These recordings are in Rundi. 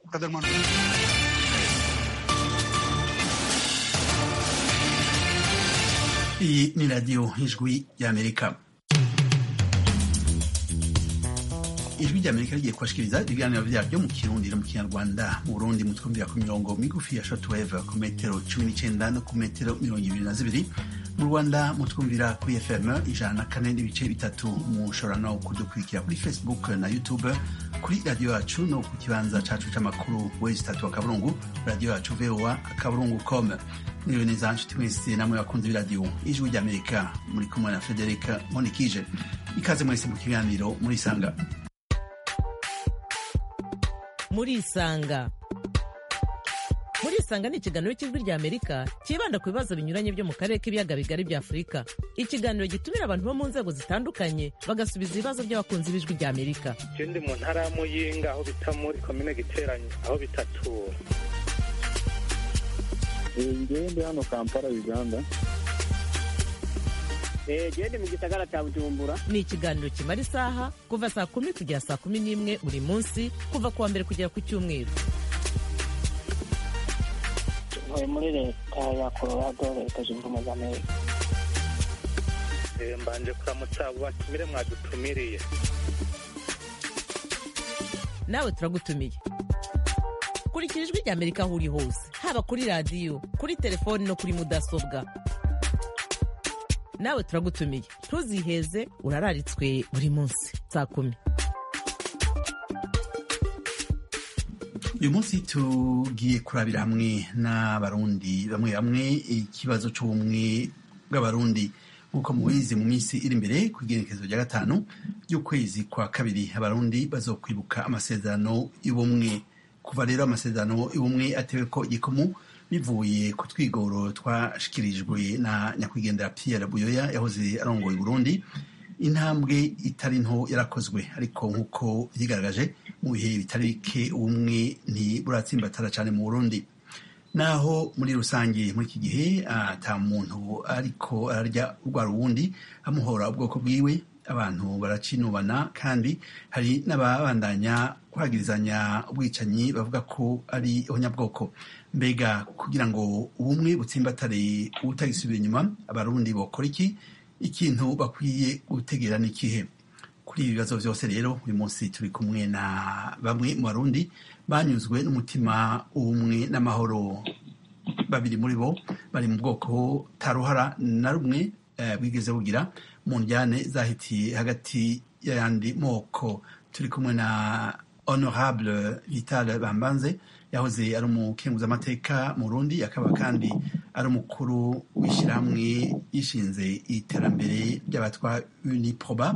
Kaderman. Iyi ni radiyo ijwi ry'amerika ijwi ry'amerika rigiye kubashikiriza ibiganiro vyaryo mu kirundi no mu kinyarwanda mu burundi mutwumvira ku mirongo migufi ya shortwave ku metero cumi n'icenda no ku metero mirongo ibiri na zibiri mu rwanda mutwumvira kuri fm ijana na kane n'ibice bitatu mushobora no kudukurikira kuri facebook na youtube kuri radiyo yacu no ku kibanza cacu c'amakuru wezi tatu akaburungu radiyo yacu voa akaburungu com mwiriwe neza nshuti mwese namwe bakunzi b'iradiyo ijwi ry'amerika muri kumwe na frederic monikije ikaze mwese mu kiganiro murisanga murisanga murisanga ni ikiganiro cy'ijwi ry'amerika cyibanda ku bibazo binyuranye byo mu karere k'ibiyaga bigari bya afurika ikiganiro gitumira abantu bo mu nzego zitandukanye bagasubiza ibibazo by'abakunzi b'ijwi ry'amerika je ndi mu ntara ya muyinga aho bita muri komine giteranyi aho bitatura ngewe ndi hano kampala uganda gende mu gisagara cya bujumbura ni ikiganiro kimara isaha kuva saa kumi kugera saa kumi n'imwe buri munsi kuva ku wa mbere kugera ku cyumweru ntuye muri leta ya colorado leta zunze ubumwe za amerika Eh, mbanje kuramutsa abo batumire mwadutumiriye nawe turagutumiye kurikira ijwi ry'amerika aho uri hose haba kuri radiyo kuri telefoni no kuri mudasobwa nawe turagutumiye ntuziheze urararitswe buri munsi saa kumi uyu munsi tugiye kurabira hamwe n'abarundi bamwe bamwe ikibazo c'ubumwe bw'abarundi nk'uko mubizi mu minsi iri imbere ku igenekerezo rya gatanu ry'ukwezi kwa kabiri abarundi bazokwibuka amasezerano y'ubumwe kuva rero amasezerano y'ubumwe atewe ko igikomu bivuye ku twigoro twashikirijwe na nyakwigendera Pierre Buyoya yahoze arongoye Burundi intambwe itari nto yarakozwe ariko nk'uko yigaragaje mu bihe bitari bike ubumwe ntiburatsimbatara cyane mu Burundi naho muri rusange muri iki gihe ata muntu ariko ararya urwa ruwundi amuhora ubwoko bwiwe abantu baracinubana kandi hari n'ababandanya kwagirizanya ubwicanyi bavuga ko ari abanyabwoko mbega kugira ngo ubumwe butsimbatare ubutagisubira inyuma abarundi bokora iki ikintu bakwiye gutegera n'ikihe kuri ibi bibazo byose rero uyu munsi turi kumwe na bamwe mu barundi banyuzwe n'umutima ubumwe n'amahoro babiri muri bo bari mu bwoko taruhara na rumwe eh, bwigeze bugira mu njyane zahitiye hagati y'ayandi moko turi kumwe na honorable vital bambanze yahoze ari umukenguzamateka mu Burundi akaba kandi ari umukuru w'ishyirahamwe yishinze iterambere ry'abatwa uniproba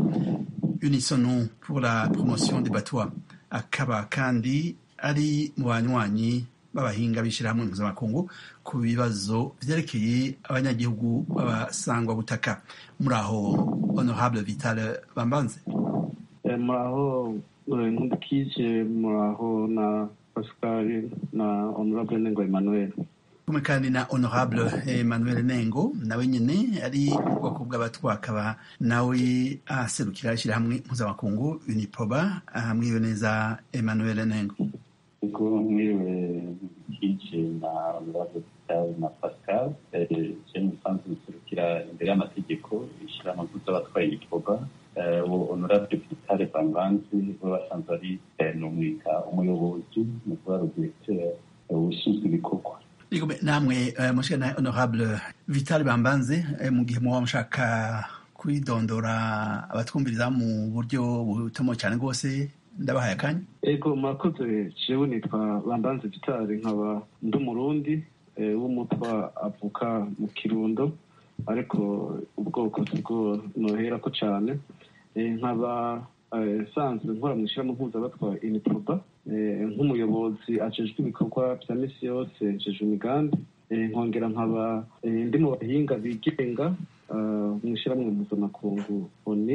unisono pour la promotion des batwa akaba kandi ari mu banywanyi b'abahinga b'ishyirahamwe mpuzamakungu ku bibazo vyerekeye abanyagihugu b'abasangwa butaka muri aho honorable vital bambanze Eh, muraho eh, nkundikije muraho na pascal na honorable nengo emmanuel kumwe kandi na honorable emmanuel nengo nawe nyene ari mu bwoko bw'abatwa akaba nawe aserukira ishyirahamwe mpuzamakungu uniproba hamwiwe neza emmanuel nengo ubwo mwiriwe nkije na honorable Vital na pascal je musanzwe muserukira imbere y'amategeko ishyirahamwe mpuz'abatwaye igikorwa uwo honorable Vital Banganzi we basanzwe ari eh, numwita umuyobozi mu kuba redirecteur ushinzwe ibikorwa Igome, namwe uh, mushikana honorable vital bambanze eh, mu gihe muba mushaka kwidondora abatwumviriza mu buryo butomo cyane rwose ndabahaye akanya ego murakoze jewe nitwa bambanze vitali nkaba ndi umurundi eh, w'umutwa avuka mu kirundo ariko ubwoko sibwo noherako cane Eh, nkaba eh, sanzwe nkora mu ishyirahamwe mpuzabatwa iniproba eh, nk'umuyobozi ajejwe ibikorwa vya misi yose njejwe imigambi Eh, nkongera nkaba eh, ndi mu bahinga bigenga ah, mu ishyirahamwe mpuzamakungu oni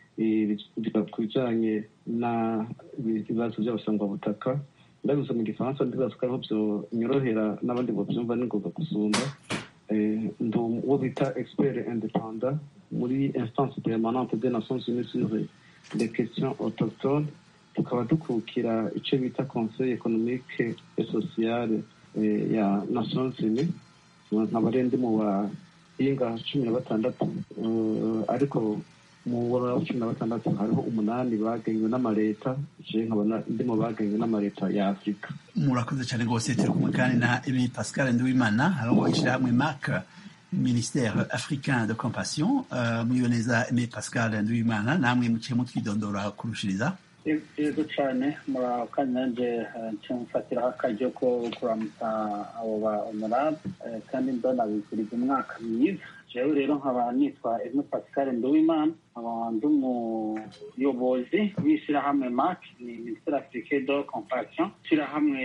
biga ku bijanye n'ibibazo by'abasangwabutaka ndabivuze mu gifaransa ndibaza ko ariho byonyorohera n'abandi bovyumva n'ingoga gusumba Eh, ndi uwo bita expert independant muri instance permanente des nations unies sur les questions autochtones tukaba dukukira icyo bita conseil economique et sociale ya nations unies nkaba ari ndi mu bahinga cumi na batandatu ariko mu wa cumi na batandatu hariho umunani bagenywe n'amaleta je nkaba ndi mu bagenywe n'amaleta ya afurika murakoze cyane rwose turi kumwe kandi na emi pascal nduwimana hariho ishyirahamwe mak ministère africain de compassion mwiwe neza emi pascal nduwimana namwe muciye mutwidondora kurushiriza yego cyane murakanya nanjye mfatiraho akaryo ko kuramutsa abo ba honorable kandi ndonabikuriza umwaka mwiza jewe rero nkaba nitwa emu pascal nduwimana nkaba ndi umuyobozi w'ishyirahamwe mac ni ministère africain de compassion ishyirahamwe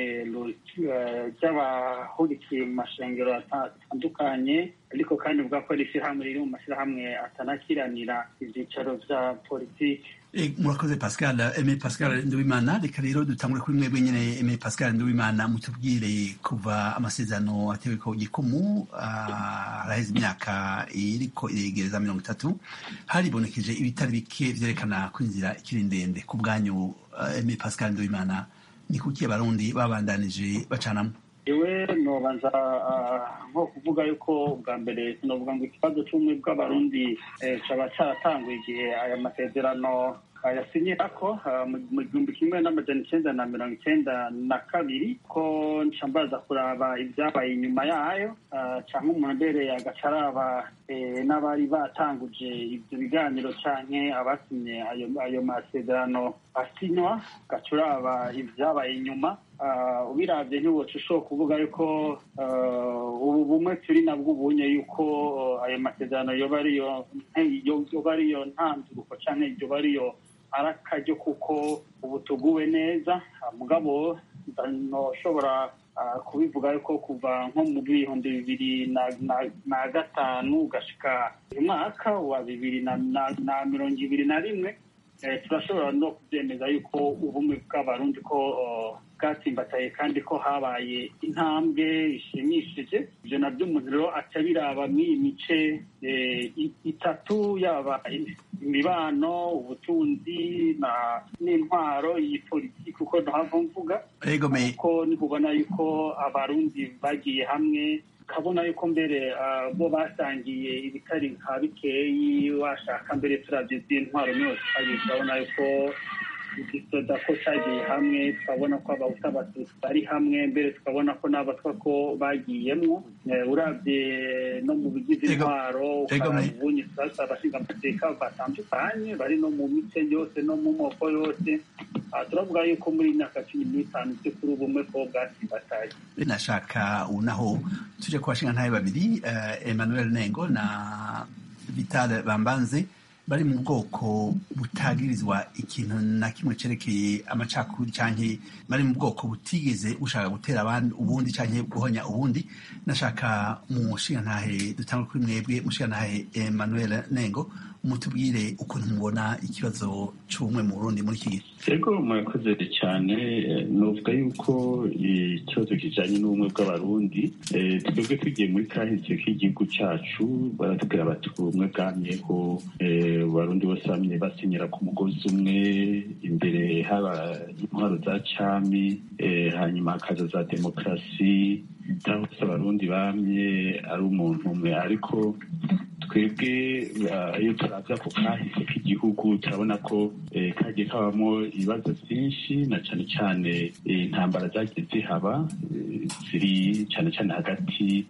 ry'abahurikiye mu mashengero atandukanye ariko kandi bwa ko ari ishyirahamwe riri mu mashyirahamwe atanakiranira ibyicaro bya politiki murakoze pascal eme pascal nduwimana reka rero dutangure kuri mwebwe nyine eme pascal nduwimana mutubwire kuva amasezerano atewe ko gikumu araheze imyaka iriko iregereza mirongo itatu haribonekeje ibitari bike vyerekana ko inzira ikiri ndende ku bwanyu eme pascal nduwimana ni kuki abarundi babandanije bacanamo iwe nobanza nko kuvuga yuko ubwa mbere sinovuga ngo ikibazo c'ubumwe bw'abarundi caba caratanguye igihe aya masezerano yasinyira ko mu gihumbi kimwe n'amajana icenda na mirongo icenda na kabiri ko nca mbaza kuraba ibyabaye inyuma yayo canke umuntu mbere agaca araba n'abari batanguje ibyo biganiro canke abasinye ayo masezerano asinywa gaca uraba ibyabaye inyuma ubiravye ntiwoca ushobora kuvuga yuko ubu bumwe turi nabwo ubunye yuko ayo masezerano yoba ariyo yoba ariyo ntanduruko canke yoba ariyo ari akaryo kuko ubu tuguwe neza mugabo ntoshobora kubivuga yuko kuva nko mu bihumbi bibiri na gatanu ugashika uyu mwaka wa bibiri na mirongo ibiri na rimwe turashobora no kubyemeza yuko ubumwe bw'abarundi ko bwatsimbataye kandi ko habaye intambwe ishimishije ibyo nabyo umuntu rero aca biraba mw'iyi mice itatu yaba imibano ubutunzi n'intwaro iyi politiki uko ntahava mvuga kuko nikubona yuko abarundi bagiye hamwe ukabona yuko mbere bo basangiye ibitari nka bikeyi washaka mbere turabye z'intwaro yose twagiye turabona yuko igisoda ko cyagiye hamwe tukabona ko abahuta abatutsi bari hamwe mbere tukabona ko n'abatwa ko bagiyemwo urabye no mu bigize intwaro ukaraba ubunye turasa abashinga amateka batandukanye bari no mu mice yose no mu moko yose turavuga yuko muri myaka cumi n'itanu by'ukuri ubumwe ko bwasimbataye nashaka unaho tuje ku bashinga ntabe babiri emmanuel nengo na vital bambanze bari mu bwoko butagirizwa ikintu na kimwe cerekeye amacakubiri canke bari mu bwoko butigeze bushaka gutera abandi ubundi canke guhonya ubundi nashaka mushingantahe dutangwe kuri mwebwe mushingantahe Emmanuel Nengo mutubwire ukuntu mubona ikibazo c'ubumwe mu Burundi muri iki gihe yego murakoze cyane novuga yuko ikibazo kijanye n'ubumwe bw'abarundi twebwe tugiye muri kahise k'igihugu cacu baratubwira bati ubumwe bwamyeho abarundi bose bamye basinyira ku mugozi umwe imbere haba intwaro za cami hanyuma hakaza za demokarasi cyangwa se abarundi bamye ari umuntu umwe ariko twebwe iyo turavya ku kahise k'igihugu turabona ko kagiye kabamo ibibazo byinshi na cyane cyane intambara zagiye zihaba ziri cyane cyane hagati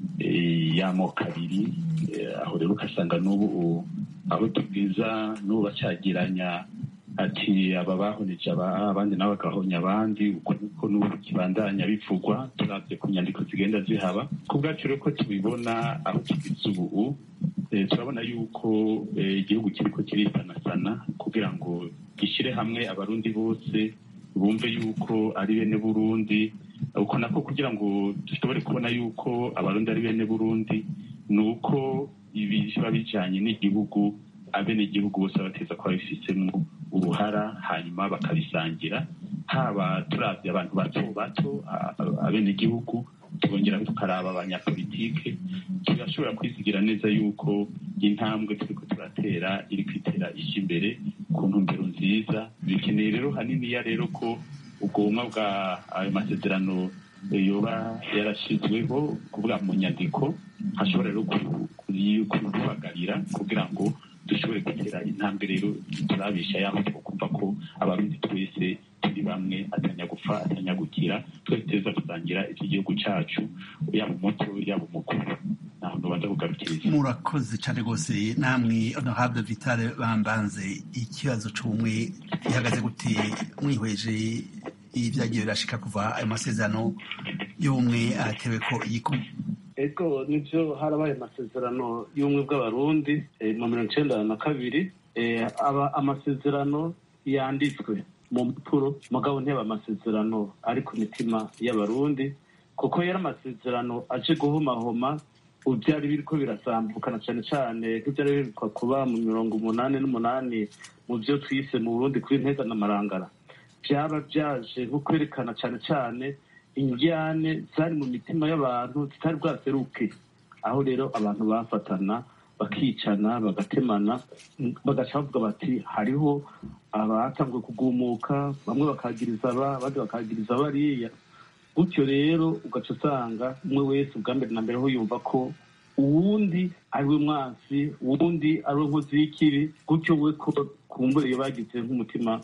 y'amoko abiri aho rero ugasanga n'ubu aho tubwiza n'ubu bacyagiranya ati aba bahoneje abandi nabo bagahonya abandi uko niko n'ubu kibandanya bivugwa turavye ku nyandiko zigenda zihaba ku bwacu rero ko tubibona aho tugeze ubu turabona yuko igihugu kiriko kirisanasana kugira ngo gishyire hamwe abarundi bose bumve yuko ari bene burundi uko nako kugira ngo dushobore kubona yuko abarundi ari bene burundi ni uko ibi biba bijanye n'igihugu abenegihugu bose bateza kuba bifisemo uruhara hanyuma bakabisangira haba turavye abantu bato bato abenegihugu tukongera tukaraba abanyapolitike tugashobora kwizigira neza yuko intambwe turiko turatera iri kwitera ije imbere ku ntumbero nziza bikeneye rero haniniya rero ko ubwoma bwa ayo masezerano yoba yarashyizweho kuvuga mu nyandiko hashobora rero kurubagarira kugira ngo dushobore gutera intambwe rero turabisha yaho twakumva ko abarundi twese turi bamwe atanya gupfa atanya gukira twese tuza kusangira iby'igihugu cyacu yaba umuto yaba umukuru ntaho ntubanza kugarukiriza murakoze cyane rwose namwe honorable vitale bambanze ikibazo cy'ubumwe gihagaze gute mwihweje ibyagiye birashika kuva ayo masezerano y'ubumwe atewe ko igikumwe ego nibyo harabaye amasezerano y'ubumwe bw'abarundi mu mirongo icyenda na kabiri aba amasezerano yanditswe mu mpapuro mugabo ntiyaba amasezerano ari ku mitima y'abarundi kuko yari amasezerano aje guhomahoma byari biri ko birasambukana cyane cyane nk'ibyari birikwa kuba mu mirongo umunani n'umunani mu byo twise mu burundi kuri ntega n'amarangara byaba byaje nko kwerekana cyane cyane injyane zari mu mitima y'abantu zitari bwaseruke aho rero abantu bafatana bakicana bagatemana bagaca bavuga bati hariho abatanzwe kugumuka bamwe bakagiriza aba abandi bakagiriza bariya gutyo rero ugaca usanga umwe wese ubwa mbere na mbere aho yumva ko uwundi ari we mwansi uwundi ari we nkozi y'ikibi gutyo we ko kumbura iyo bagize nk'umutima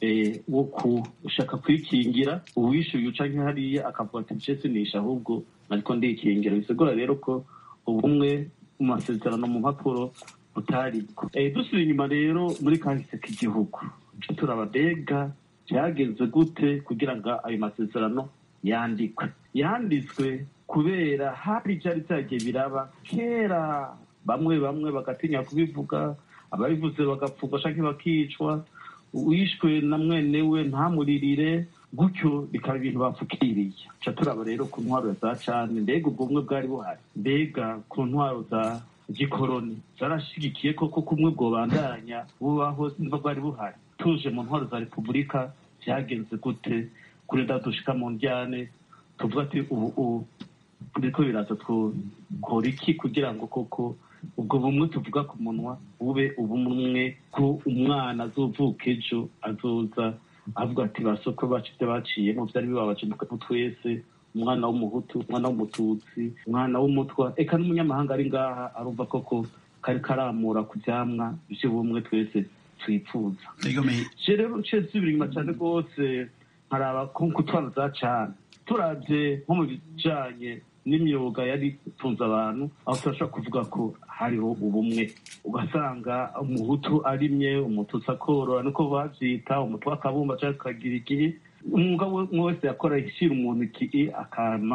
wo gushaka kwikingira uwishyuye uca nk'ihariya akavuga ati ncese nisha ahubwo ariko ndikingira bisigura rero ko ubumwe mu masezerano mu mpapuro butari dusubira inyuma rero muri kahise k'igihugu turababega byagenze gute kugira ngo ayo masezerano yandikwe yanditswe kubera hari ibyari byagiye biraba kera bamwe bamwe bagatinya kubivuga ababivuze bagapfugwa cyangwa bakicwa wishwe na mwene we ntamuririre gutyo bikaba ibintu bapfukiriye ca turaba rero ku ntwaro za cane mbega ubwo bumwe bwari buhari mbega ku ntwaro za gikoroni zarashigikiye koko kumwe bwobandanya bubaho niba bwari buhari tuje mu ntwaro za repubulika byagenze gute kuri dushika mu njyane tuvuga ati ubu ubu biriko biraza twokora iki kugira ngo koko ubwo bumwe tuvuga ku munwa bube ubumwe ko umwana azovuka ejo azoza avuga ati basoko bacu ibyo baciyemo byari bibabaje mu twese umwana w'umuhutu umwana w'umututsi umwana w'umutwa eka n'umunyamahanga ari ngaha arumva koko kari karamura ku byamwa by'ubumwe twese twifuza rero nciye nsubira inyuma cyane rwose nkaraba ku twana za cane turabye nko mu bijanye n'imyuga yari itunze abantu aho turashobora kuvuga ko hariho ubumwe ugasanga umuhutu arimye umututsi akorora niko bavyita umutwe akabumba cyangwa akagira igihe umwuga umwe wese yakora ishyira umuntu iki'i akama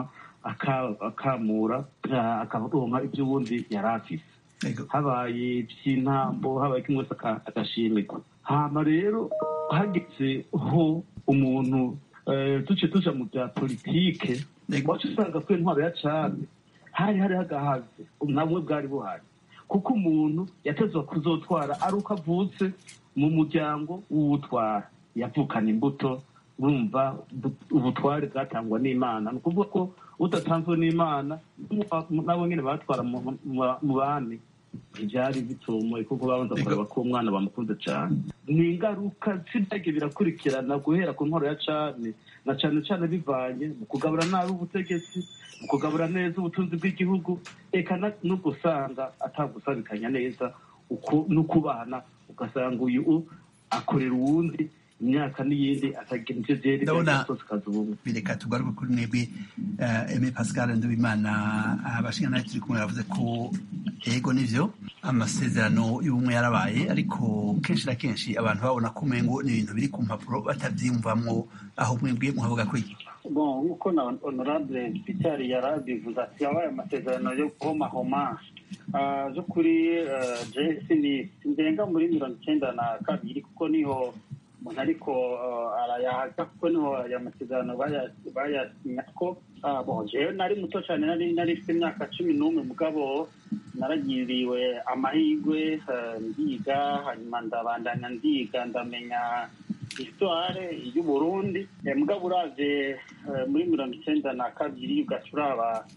akamura akaronka ibyo ubundi yari afise habaye iby'intambo habaye kimwe wese agashimirwa hama rero hageze ho umuntu duce tuja mu bya politike wacu usanga ko intwaro ya cane hari hari hagahaze namwe bwari buhari kuko umuntu yatezwa kuzotwara ari uko avutse mu muryango w'uwutwara yavukana imbuto urumva ubutware bwatangwa n'imana ni ukuvuga ko udatanzwe n'imana nabo nyine batwara mu bami ntibyari bitomoye kuko babanza kureba ko umwana bamukunze cyane ni ingaruka z'ibyagiye birakurikirana guhera ku ntwaro ya cane na cane cane bivanye mu kugabura nabi ubutegetsi mu kugabura neza ubutunzi bw'igihugu eka no gusanga atagusabikanya neza uko no kubana ugasanga uyu akorera uwundi imyaka n'iyindi atagira ivyo vyerekana kazi ubumwe bireka tugaruke kuri mwebwe eme pascal ndubimana abashingantahe turi kumwe bavuze ko ego nivyo amasezerano y'ubumwe yarabaye ariko kenshi na kenshi abantu babona ko umengo ni ibintu biri ku mpapuro batavyiyumvamwo aho mwebwe muhavuga ko iki bon nk'uko na honorable pitari yarabivuze ati yabaye amasezerano yo guhomahoma zo kuri jesi ni ndenga muri mirongo icyenda na kabiri kuko niho umuntu ariko arayahaga kuko niho aya masezerano bayasinya ko jewe nari muto cyane nari nari mfite imyaka cumi n'umwe mugabo naragiriwe amahirwe ndiga hanyuma ndabandanya ndiga ndamenya histoire y'uburundi mugabo uravye muri mirongo icyenda na kabiri ugaca uraba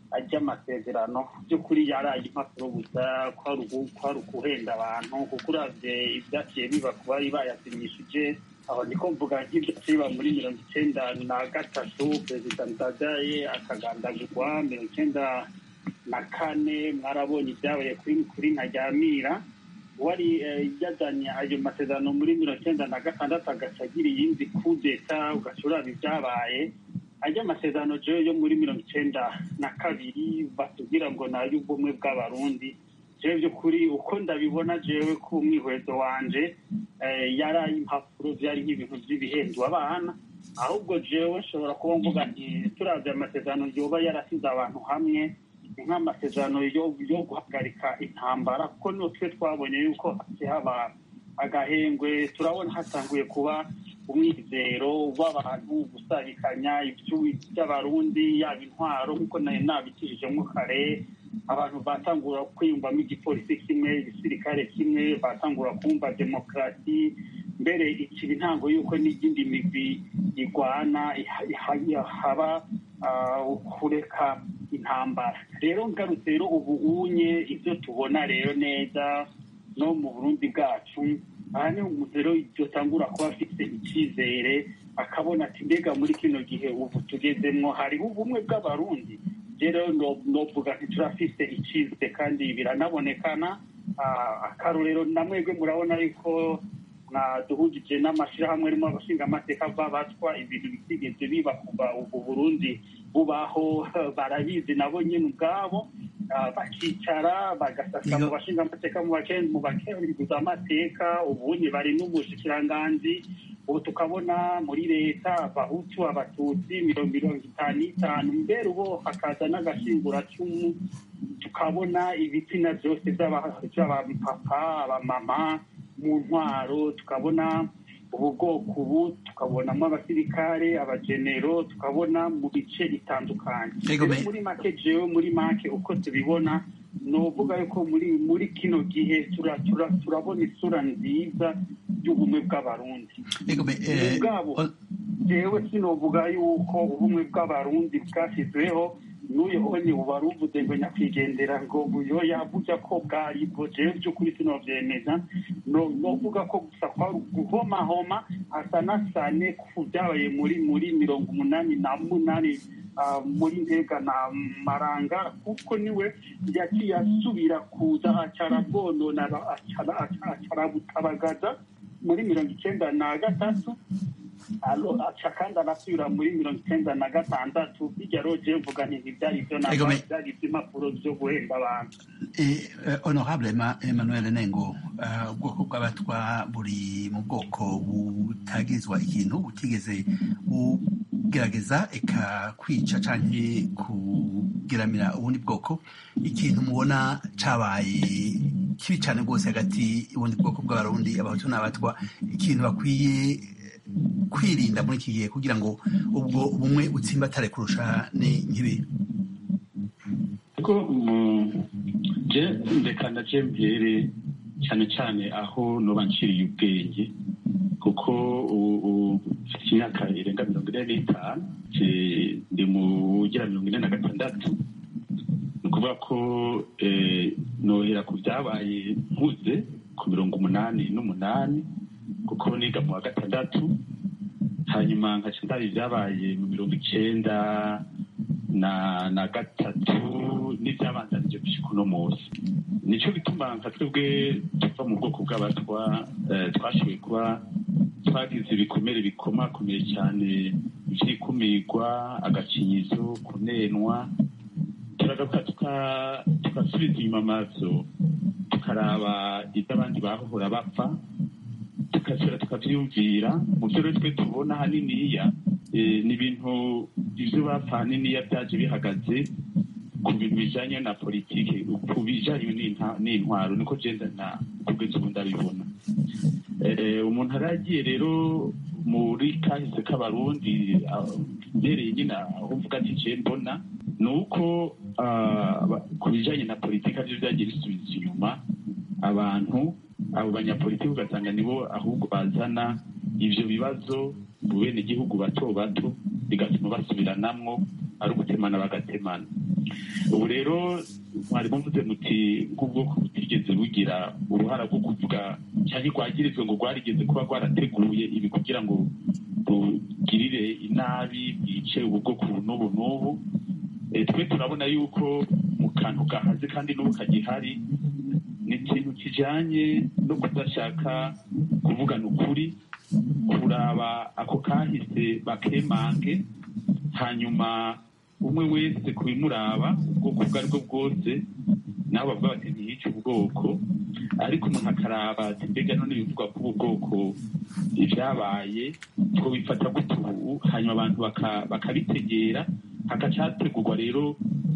ry'amasezerano by'ukuri yaraye impapuro gusa kwari ukuhenda abantu kuko uravye ibyaciye biba ku bari bayasinyishije aho niko mvuga nk'ibyaciye biba muri mirongo icenda na gatatu perezida ndadaye akagandagurwa mirongo icenda na kane mwarabonye ibyabaye kuri kuri ntaryamira wari yazanye ayo masezerano muri mirongo icenda na gatandatu agaca agira iyindi kudeta ugaca uraba ibyabaye ajya amasezerano jewe yo muri mirongo icenda na kabiri batubwira ngo ni ay'ubumwe bw'abarundi jewe by'ukuri uko ndabibona jewe ku mwihwezo wanje yari ay'impapuro byari nk'ibintu by'ibihendwa abana ahubwo jewe nshobora kuba mvuga nti turavye amasezerano yoba yarasize abantu hamwe nk'amasezerano yo guhagarika intambara kuko nutwe twabonye yuko haba agahengwe turabona hatanguye kuba umwizero w'abantu gusabikanya by'abarundi yaba intwaro nk'uko nayo nabikijijemo kare abantu batangura kwiyumvamo igipolisi kimwe igisirikare kimwe batangura kumva demokarasi mbere ikiba intango y'uko n'iyindi migwi igwana haba kureka intambara rero ngarutse rero ubu unye ibyo tubona rero neza no mu burundi bwacu aha ni umuntu rero dutangura kuba afite icyizere akabona ati mbega muri kino gihe ubu tugezemo hariho ubumwe bw'abarundi rero novuga nti turafite icyizere kandi biranabonekana akarorero na mwebwe murabona yuko duhugije n'amashyirahamwe arimo abashinga amateka babatwa ibintu bitigeze biba kuva ubu burundi bubaho barabizi nabo nyine ubwabo bakicara bagasasa mu bashinga amateka mu bakenguza amateka ubundi bari n'umushikiranganzi ubu tukabona muri leta abahutu abatutsi mirongo mirongo itanu n'itanu mbere ubu hakaza n'agashinguracumu tukabona ibitsina byose by'abapapa abamama mu ntwaro tukabona ubu bwoko ubu tukabonamo abasirikare abagenero tukabona mu bice bitandukanye muri make jewe muri make uko tubibona ni uvuga yuko muri muri kino gihe turabona isura nziza y'ubumwe bw'abarundi ubwabo jewe sinovuga yuko ubumwe bw'abarundi bwashyizweho n'uyu honye ubu wari uvuze ngo nyakwigendera ngo buyo yavuga ko bwari bwo jewe by'ukuri sinovyemeza novuga ko gusa kwari guhomahoma hasa nasane ku byabaye muri muri mirongo umunani na munani muri ntega na maranga kuko niwe yaciye asubira kuza acara bwonona acara butabagaza muri mirongo icenda na gatatu aca kandi arasubira muri mirongo icyenda na gatandatu bijya roje mvuga nti ntibyari byo ntabwo byari iby'impapuro byo guhemba abantu honorable emmanuel nengo ubwoko bw'abatwa buri mu bwoko butagizwa ikintu butigeze bugerageza eka kwica canke kugeramira ubundi bwoko ikintu mubona cabaye kibi cane rwose hagati y'ubundi bwoko bw'abarundi abahutu n'abatwa ikintu bakwiye kwirinda muri iki gihe kugira ngo ubwo bumwe butsimbatare kurusha ni nk'ibi kuko je ndekana je mbere cyane cyane aho noba nciriye ubwenge kuko ubu mfite imyaka irenga mirongo ine n'itanu ndi mu ugera mirongo ine na gatandatu ni ukuvuga ko nohera ku byabaye nkuze ku mirongo umunani n'umunani kuko niga mu wa gatandatu hanyuma nkaca ndaba ibyabaye mu mirongo icenda na na gatatu n'ibyabandanije gushika uno munsi nico gituma nka twebwe tuva mu bwoko bw'abatwa twashoboye kuba twagize ibikomere bikomakomeye cyane vy'ikumirwa agakinyizo kunenwa turagaruka tugasubiza inyuma amaso tukaraba ibyo abandi bahohora bapfa tugasubira tukavyiyumvira mu vyo rero twe tubona haniniya ni ibintu ivyo bapfa haniniya vyaje bihagaze ku bintu bijanye na politike ku bijanye n'intwaro niko jenda na kugeza ubu ndabibona umuntu aragiye rero muri kahise k'abarundi mbereye nyine aho mvuga ati je mbona ni uko ku bijanye na politike avyo vyagiye bisubiza inyuma abantu abo banyapolitiki ugasanga nibo ahubwo bazana ivyo bibazo mu bene igihugu bato bato bigatuma basubiranamwo ari ugutemana bagatemana ubu rero mwari muvuze muti nk'ubwoko butigeze bugira uruhara rwo kuvuga cyangwa rwagirizwe ngo rwarigeze kuba rwarateguye ibi kugira ngo rugirire inabi bwice ubu bwoko n'ubu n'ubu twe turabona yuko mu kantu gahaze kandi n'ubu kagihari ni ikintu kijyanye no kudashaka kuvugana ukuri kuraba ako kahise bakemange hanyuma umwe wese kubimuraba ubwoko ubwo ari bwo bwose nabo bavuga bati ntiyice ubwoko ariko umuntu akaraba ati mbega none bivugwa ko ubu bwoko ibyabaye two bifata gute ubu hanyuma abantu bakabitegera hagaca hategurwa rero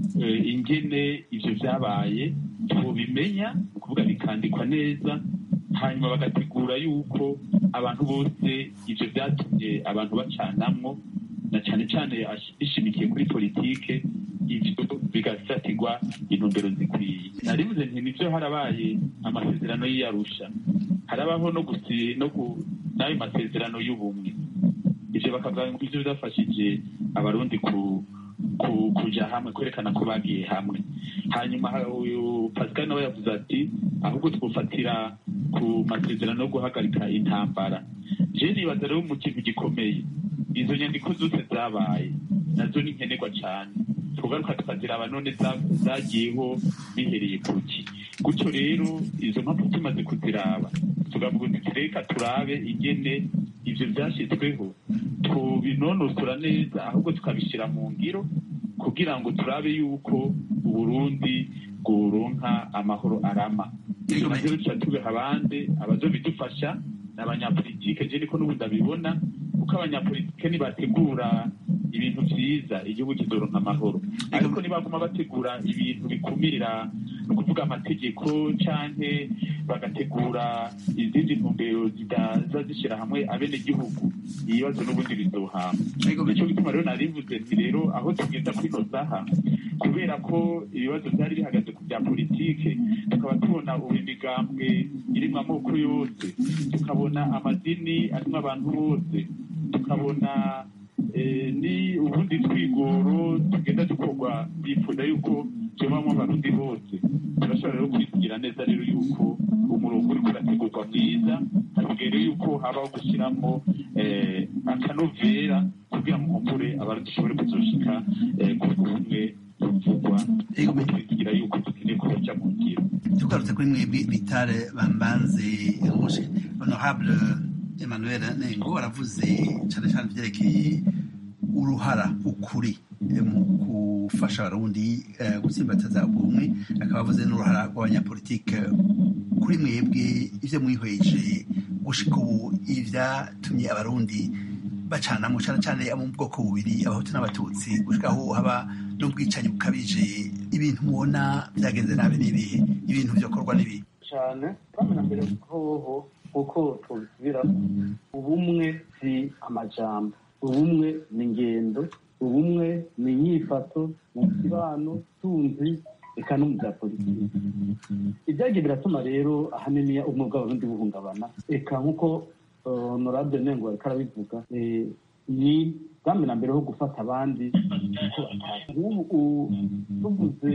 ingene ibyo byabaye tubimenya ni ukuvuga bikandikwa neza hanyuma bagategura yuko abantu bose ibyo byatumye abantu bacanamwo na cyane cyane ishimikiye kuri politike ibyo bigafatirwa intumbero zikwiye naribuze nti nibyo harabaye amasezerano y'iyarusha harabaho no gusi no n'ayo masezerano y'ubumwe ibyo bakavuga ngo ibyo byafashije abarundi ku kuja hamwe kwerekana ko bagiye hamwe hanyuma uyu pascal nawe yavuze ati ahubwo twufatira ku masezerano yo guhagarika intambara je nibaza rero mu kintu gikomeye izo nyandiko zose zabaye nazo ni nkenerwa cyane tugaruka tukaziraba none zagiyeho bihereye kuki gutyo rero izo mpamvu tumaze kuziraba tugavuga uti reka turabe ingene ivyo vyashyizweho tubinonosora neza ahubwo tukabishyira mu ngiro kugira ngo turabe yuko uburundi bworonka amahoro arama ivyo navyo tuca tubiha abandi abazobidufasha ni abanyapolitike je niko n'ubundi abibona kuko abanyapolitike nibategura ibintu vyiza igihugu kizoronka amahoro ariko nibaguma bategura ibintu bikumira ni ukuvuga amategeko canke bagategura izindi ntumbero zidaza zishira hamwe abenegihugu ibibazo n'ubundi bizohama nico gituma rero narivuze nti rero aho tugenda kuri ino saha kubera ko ibibazo vyari bihagaze ku bya politike tukaba tubona ubu imigambwe irimwo amoko yose tukabona amadini arimwo abantu bose tukabona ni ubundi twigoro tugenda dukorwa bifuza yuko tubamo abarundi bose turashobora rero kwigira neza rero yuko umurongo uriko urategurwa mwiza hasigaye rero yuko habaho gushyiramo akanovera kugira ngo nkumbure abarundi dushobore kuzoshika ku bumwe buvugwa twigira yuko dukeneye kubaja mu ngiro tugarutse kuri mwebwe bitare bambanze honorable emmanuel nengo aravuze cyane cyane ibyerekeye uruhara ukuri mu gufasha abarundi gutsimbataza ubumwe akaba avuze n'uruhara rw'abanyapolitike kuri mwebwe ibyo mwihweje gushika ubu ibyatumye abarundi bacanamo cyane cyane abo mu bwoko bubiri abahutu n'abatutsi gushika aho haba n'ubwicanyi bukabije ibintu mubona byagenze nabi n'ibihe ibintu byakorwa n'ibihe cyane kandi na mbere hoho kuko tubisubira ubumwe si amajambo ubumwe ni ingendo ubumwe ni inyifato mu kibano tunzi eka no mu bya politiki ibyagiye biratuma rero ahanini ubumwe bw'abarundi buhungabana eka nk'uko honorable nengo ariko arabivuga ni bwamwe na mbere ho gufata abandi uko ubu tuvuze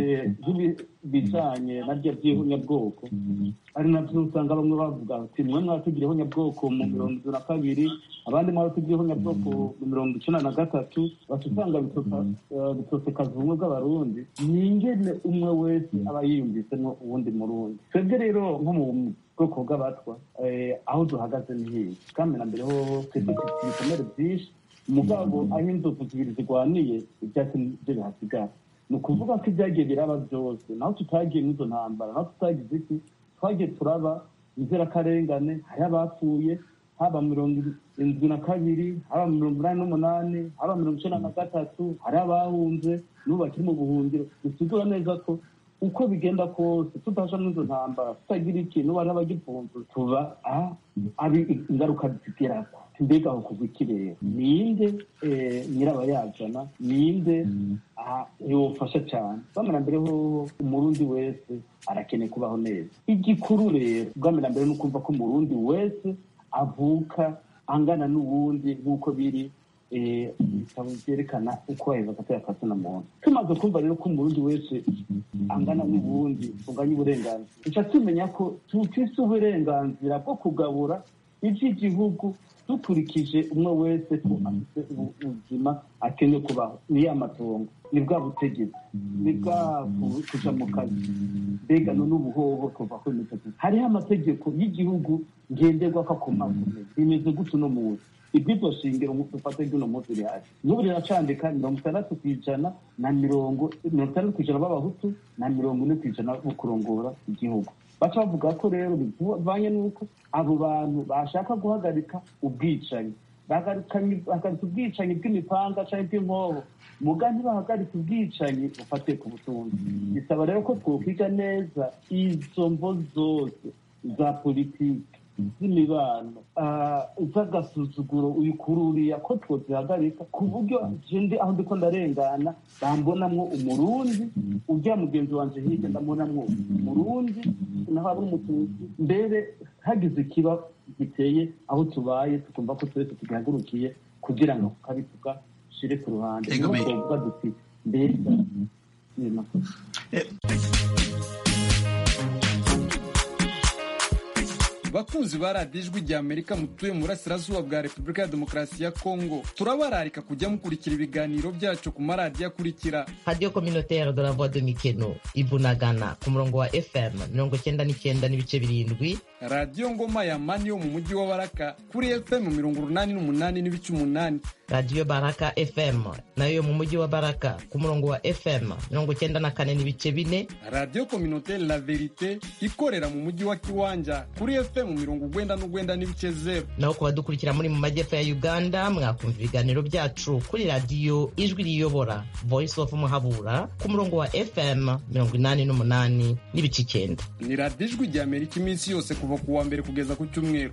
bijanye naryo by'ihunyabwoko ari navyo usanga bamwe bavuga ati mwe mwatugireho nyabwoko mu mirongo itatu na kabiri abandi mwatugireho nyabwoko mu mirongo icenda na gatatu baca usanga bitosekaza ubumwe bw'abarundi ni ingene umwe wese aba yiyumvisemwo uwundi murundi twebwe rero nko mu bwoko bw'abatwa aho duhagaze ni hiye kandi na mbere hoho twebwe dufite ibikomere vyinshi umugabo aho inzovu zibiri zirwaniye ivyatsi nivyo bihasigara ni ukuvuga ko ibyagiye biraba byose naho tutagiye n'izo ntambara naho tutagize iki twagiye turaba inzirakarengane hari abapfuye haba mirongo indwi na kabiri haba mirongo inani n'umunani haba mirongo icenda na gatatu hari abahunze n'ubu bakiri mu buhungiro bisigura neza ko uko bigenda kose tutasha n'izo ntambara tutagira ikintu bari abagifunze tuba abi ingaruka zigeraho mbega aho kuva ikirere ninde nyirabayazana ninde yofasha cyane bwamera mbere ho umurundi wese arakeneye kubaho neza igikuru rero bwamera mbere ni ukumva ko umurundi wese avuka angana n'uwundi nk'uko biri ibitabo byerekana uko baheza agatera akasina muntu tumaze kumva rero ko umurundi wese angana n'ubundi unganya uburenganzira duca tumenya ko tufise uburenganzira bwo kugabura iby'igihugu dukurikije umwe wese ko afite ubuzima akeneye kubaho ni ya matongo ni bwa butegetsi ni bwa kuja mu kazi mbega none ubuhoho kuva kuri mitatu hariho amategeko y'igihugu ngenderwako akomakomeye bimeze gutyo uno munsi iby'iryo shingiro dufate ry'uno munsi rihari n'ubu riracandika mirongo itandatu ku ijana na mirongo mirongo itandatu ku ijana b'abahutu na mirongo ine ku ijana bo kurongora igihugu baca bavuga ko rero bivanye n'uko abo bantu bashaka guhagarika ubwicanyi bahagarika ubwicanyi bw'imipanga cyangwa bw'inkoho muga ntibahagarika ubwicanyi bufatiye ku butunzi bisaba rero ko twokwiga neza izo mvo zose za politiki z'imibano z'agasuzuguro uyikururiya ko twozihagarika ku buryo jende aho ndiko ndarengana bambonamwo umurundi ujya mugenzi wanje hirya ndamubonamwo umurundi naho aba umututsi mbere hagize ikiba giteye aho tubaye tukumva ko twese tugihagurukiye kugira ngo tukabituka shire ku ruhande niho twovuga duti mbega bakunzi ba radiyo ijwi rya amerika mutuye mu burasirazuba bwa repubulika ya demokarasi ya kongo turabararika kujya mukurikira ibiganiro byacu ku maradiyo akurikira radiyo kominotere de la voix de mikeno ibunagana ku murongo wa fm mirongo cyenda n'icyenda n'ibice birindwi radiyo ngoma ya mani yo mu mujyi wa baraka kuri fm mirongo urunani n'umunani n'ibice umunani radiyo baraka fm nayo yo mu mujyi wa baraka ku murongo wa fm mirongo cyenda na kane n'ibice bine radiyo kominotere la verite ikorera mu mujyi wa kiwanja kuri fm mirongo ugwenda n'ugwenda n'ibice zeru naho ku badukurikira muri mu majyepfo ya uganda mwakumva ibiganiro byacu kuri radiyo ijwi riyobora voice of muhabura ku murongo wa fm mirongo inani n'umunani n'ibice icyenda ni radiyo ijwi rya amerika iminsi yose kuva ku wa mbere kugeza ku cyumweru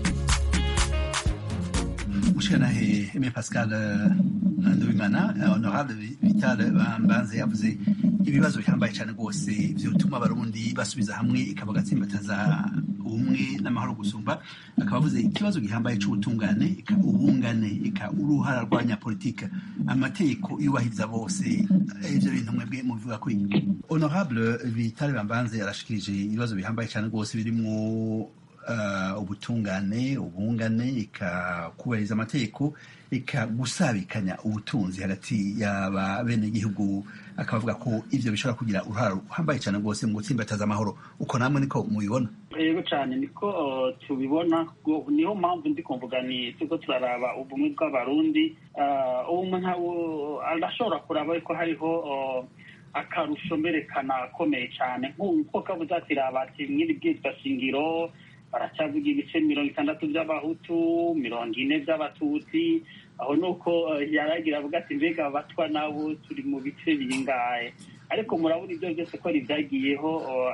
mushanahe Aimé Pascal Nduwimana honorable Vital Bambanze yavuze ibibazo bihambaye cyane rwose byotuma abarundi basubiza hamwe ikaba gatsimbataza ubumwe n'amahoro gusumba akaba avuze ikibazo gihambaye c'ubutungane ika ubungane ika uruhara rwanya politika amategeko yubahiriza bose ivyo bintu mwebwe mubivuga ko honorable Vital Bambanze yarashikirije ibibazo bihambaye cyane rwose birimwo uh, ubutungane ubungane ikakubahiriza amategeko ikagusabikanya ubutunzi hagati y'aba bene igihugu akabavuga ko ivyo bishobora kugira uruhara ruhambaye cyane rwose mu gutsimbataza amahoro uko namwe niko mubibona yego cyane niko tubibona niyo mpamvu ndi kumvuga ni turiko turaraba ubumwe bw'abarundi ubumwe ntawo arashobora kuraba ko hariho akarusho mberekana akomeye cyane nk'uko kavuze ati raba ati mwiri bwitwa shingiro baracyavuga ibice mirongo itandatu by'abahutu mirongo ine by'abatutsi aho ni uko yaragira avuga ati mbega abatwa nabo turi mu bice bingahe ariko murabona ibyo byose ko byagiyeho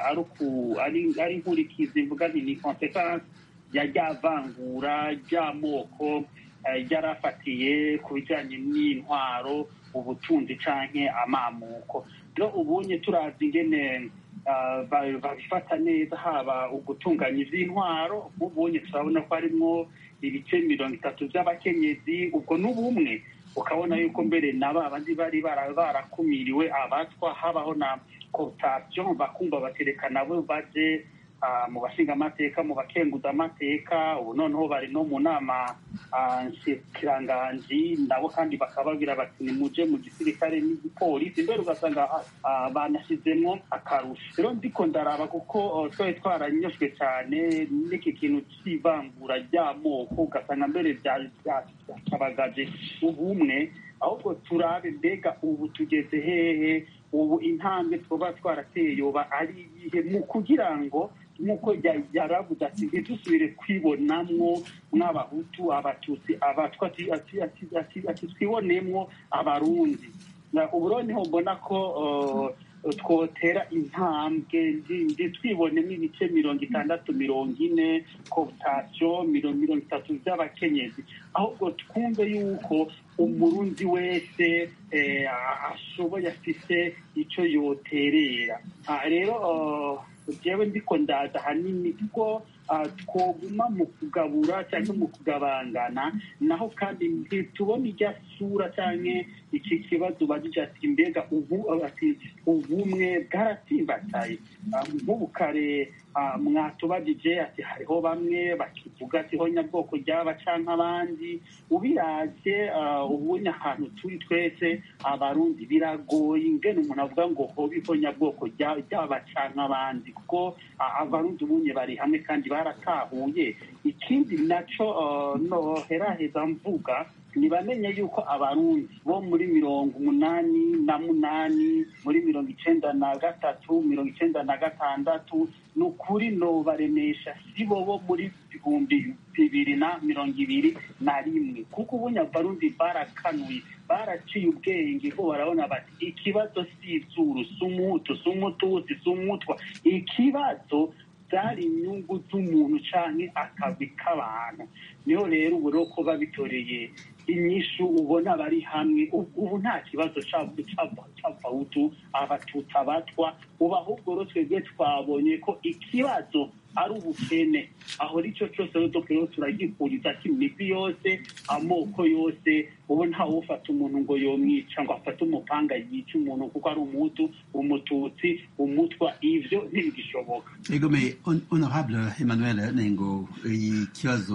ari inkurikizi mvuga nti ni konsekansi ya rya vangura ry'amoko ryarafatiye ku bijyanye n'intwaro ubutunzi canke amamuko rero ubunye turazi ingene babifata neza haba ugutunganya iby'intwaro nk'ubunye turabona ko harimo ibice mirongo itatu by'abakenyezi ubwo n'ubumwe ukabona yuko mbere na ba bandi bari barakumiriwe abatwa habaho na kotasiyo bakumva baterekana bo baje mu bashinga amateka mu bakenguza amateka ubu noneho bari no mu nama nshikiranganji nabo kandi bakababwira bati nimuje mu gisirikare n'igipolisi mbere ugasanga banashyizemo akarusho rero ndiko ndaraba kuko twari twaranyoswe cyane n'iki kintu cy'ivangura ry'amoko ugasanga mbere byacabagaje ubumwe ahubwo turabe mbega ubu tugeze hehe ubu intambwe twaba twarateye yoba ari iyihe mu kugira ngo nk'uko yaravuze ati ntidusubire kwibonamwo nk'abahutu abatutsi abatwa ati twibonemwo abarundi ubu rero niho mbona ko twotera intambwe twibonemo ibice mirongo itandatu mirongo ine koputasiyo mirongo itatu by'abakenyezi ahubwo twumve yuko umurundi wese ashoboye afite icyo yoterera rero jewe ndiko ndaza ahanini kuko twoguma mu kugabura cyangwa mu kugabangana naho kandi ntitubona ijya sura cyangwa iki kibazo bagije ati mbega ubu ati ubumwe bwaratsimbataye nk'ubu kare mwatubagije ati hariho bamwe bakivuga ati ho nyabwoko ryaba canke abandi ubiraje ubundi ahantu turi twese abarundi biragoye ingene umuntu avuga ngo hobiho nyabwoko ryaba canke abandi kuko abarundi ubunye bari hamwe kandi baratahuye ikindi naco noheraheza mvuga ntibamenye yuko abarundi bo muri mirongo umunani na munani muri mirongo icenda na gatatu mirongo icenda na gatandatu ni ukuri nobaremesha si bo bo muri bihumbi bibiri na mirongo ibiri na rimwe kuko ubunya abarundi barakanuye baraciye ubwenge ko barabona bati ikibazo si izuru si umutu si umutusi si umutwa ikibazo byari inyungu z'umuntu canke akazi k'abantu niho rero ubu rero ko babitoreye inyishu ubona bari hamwe ubu nta kibazo c'abahutu abatutsi abatwa ubu ahubwo rero twebwe twabonye ko ikibazo ari ubukene aho nicyo cyose rero rero turagikuriza imigwi yose amoko yose ubu ntawe ufata umuntu ngo yomwica ngo afate umupanga yica umuntu kuko ari umutu umututsi umutwa ivyo ntibigishoboka egome honorable emmanuel nengo ikibazo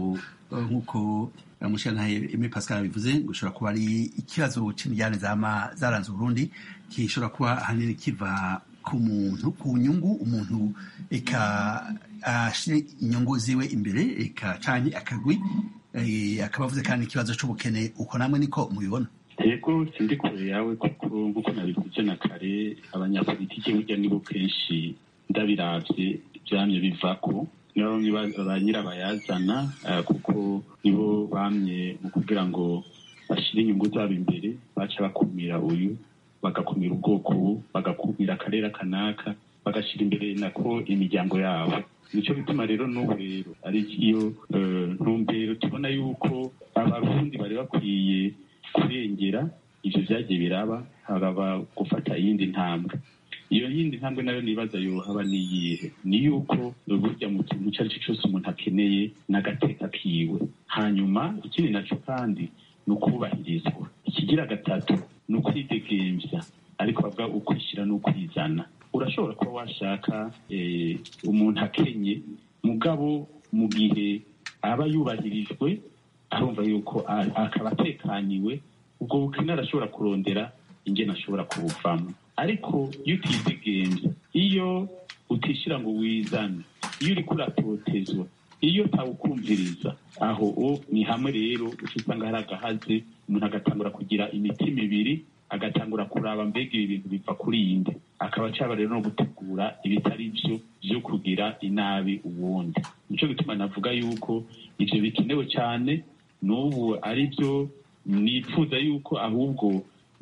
nk'uko mushyiranahe Aimé Pascal bivuze ngo ushobora kuba ari ikibazo c'imijyane zama zaranze Burundi gishobora kuba ahanini kiva ku muntu ku nyungu umuntu eka ashire inyungu ziwe imbere eka canke akagwi akaba avuze kandi ikibazo c'ubukene uko namwe niko mubibona yego sindi kure yawe kuko nk'uko nabivuze na kare abanyapolitike burya nibo kenshi ndabiravye vyamye bivako nibo ba nyirabayazana kuko nibo bamye mu kugira ngo bashyire inyungu zabo imbere baca bakumira uyu bagakumira ubwoko ubu bagakumira akarere kanaka bagashyira imbere nako imiryango yabo nicyo bituma rero n'ubu rero ari iyo ntumbero tubona yuko abarundi bari bakwiye kurengera ivyo vyagiye biraba haraba gufata iyindi ntambwe iyo yindi ntambwe nayo nibaza yohaba niyihe ni yuko burya mu kintu icyo ari cyo cyose umuntu akeneye n'agateka kiwe hanyuma ikindi naco kandi ni ukubahirizwa ikigira gatatu ni ukwidegemvya ariko bavuga ukwishyira n'ukwizana urashobora kuba washaka umuntu akenye mugabo mu gihe aba yubahirijwe arumva yuko akaba atekaniwe ubwo bukene arashobora kurondera ingene ashobora kubuvamo ariko iyo utizigenza iyo utishyira ngo wizane iyo uriko uratotezwa iyo utawukumviriza aho o ni hamwe rero uca usanga hari agahaze umuntu agatangura kugira imitima ibiri agatangura kuraba mbega ibi bintu biva kuri yindi akaba acaba rero no gutegura ibitari byo byo kugira inabi uwundi nico gituma navuga yuko ivyo bikenewe cyane n'ubu ari byo nifuza yuko ahubwo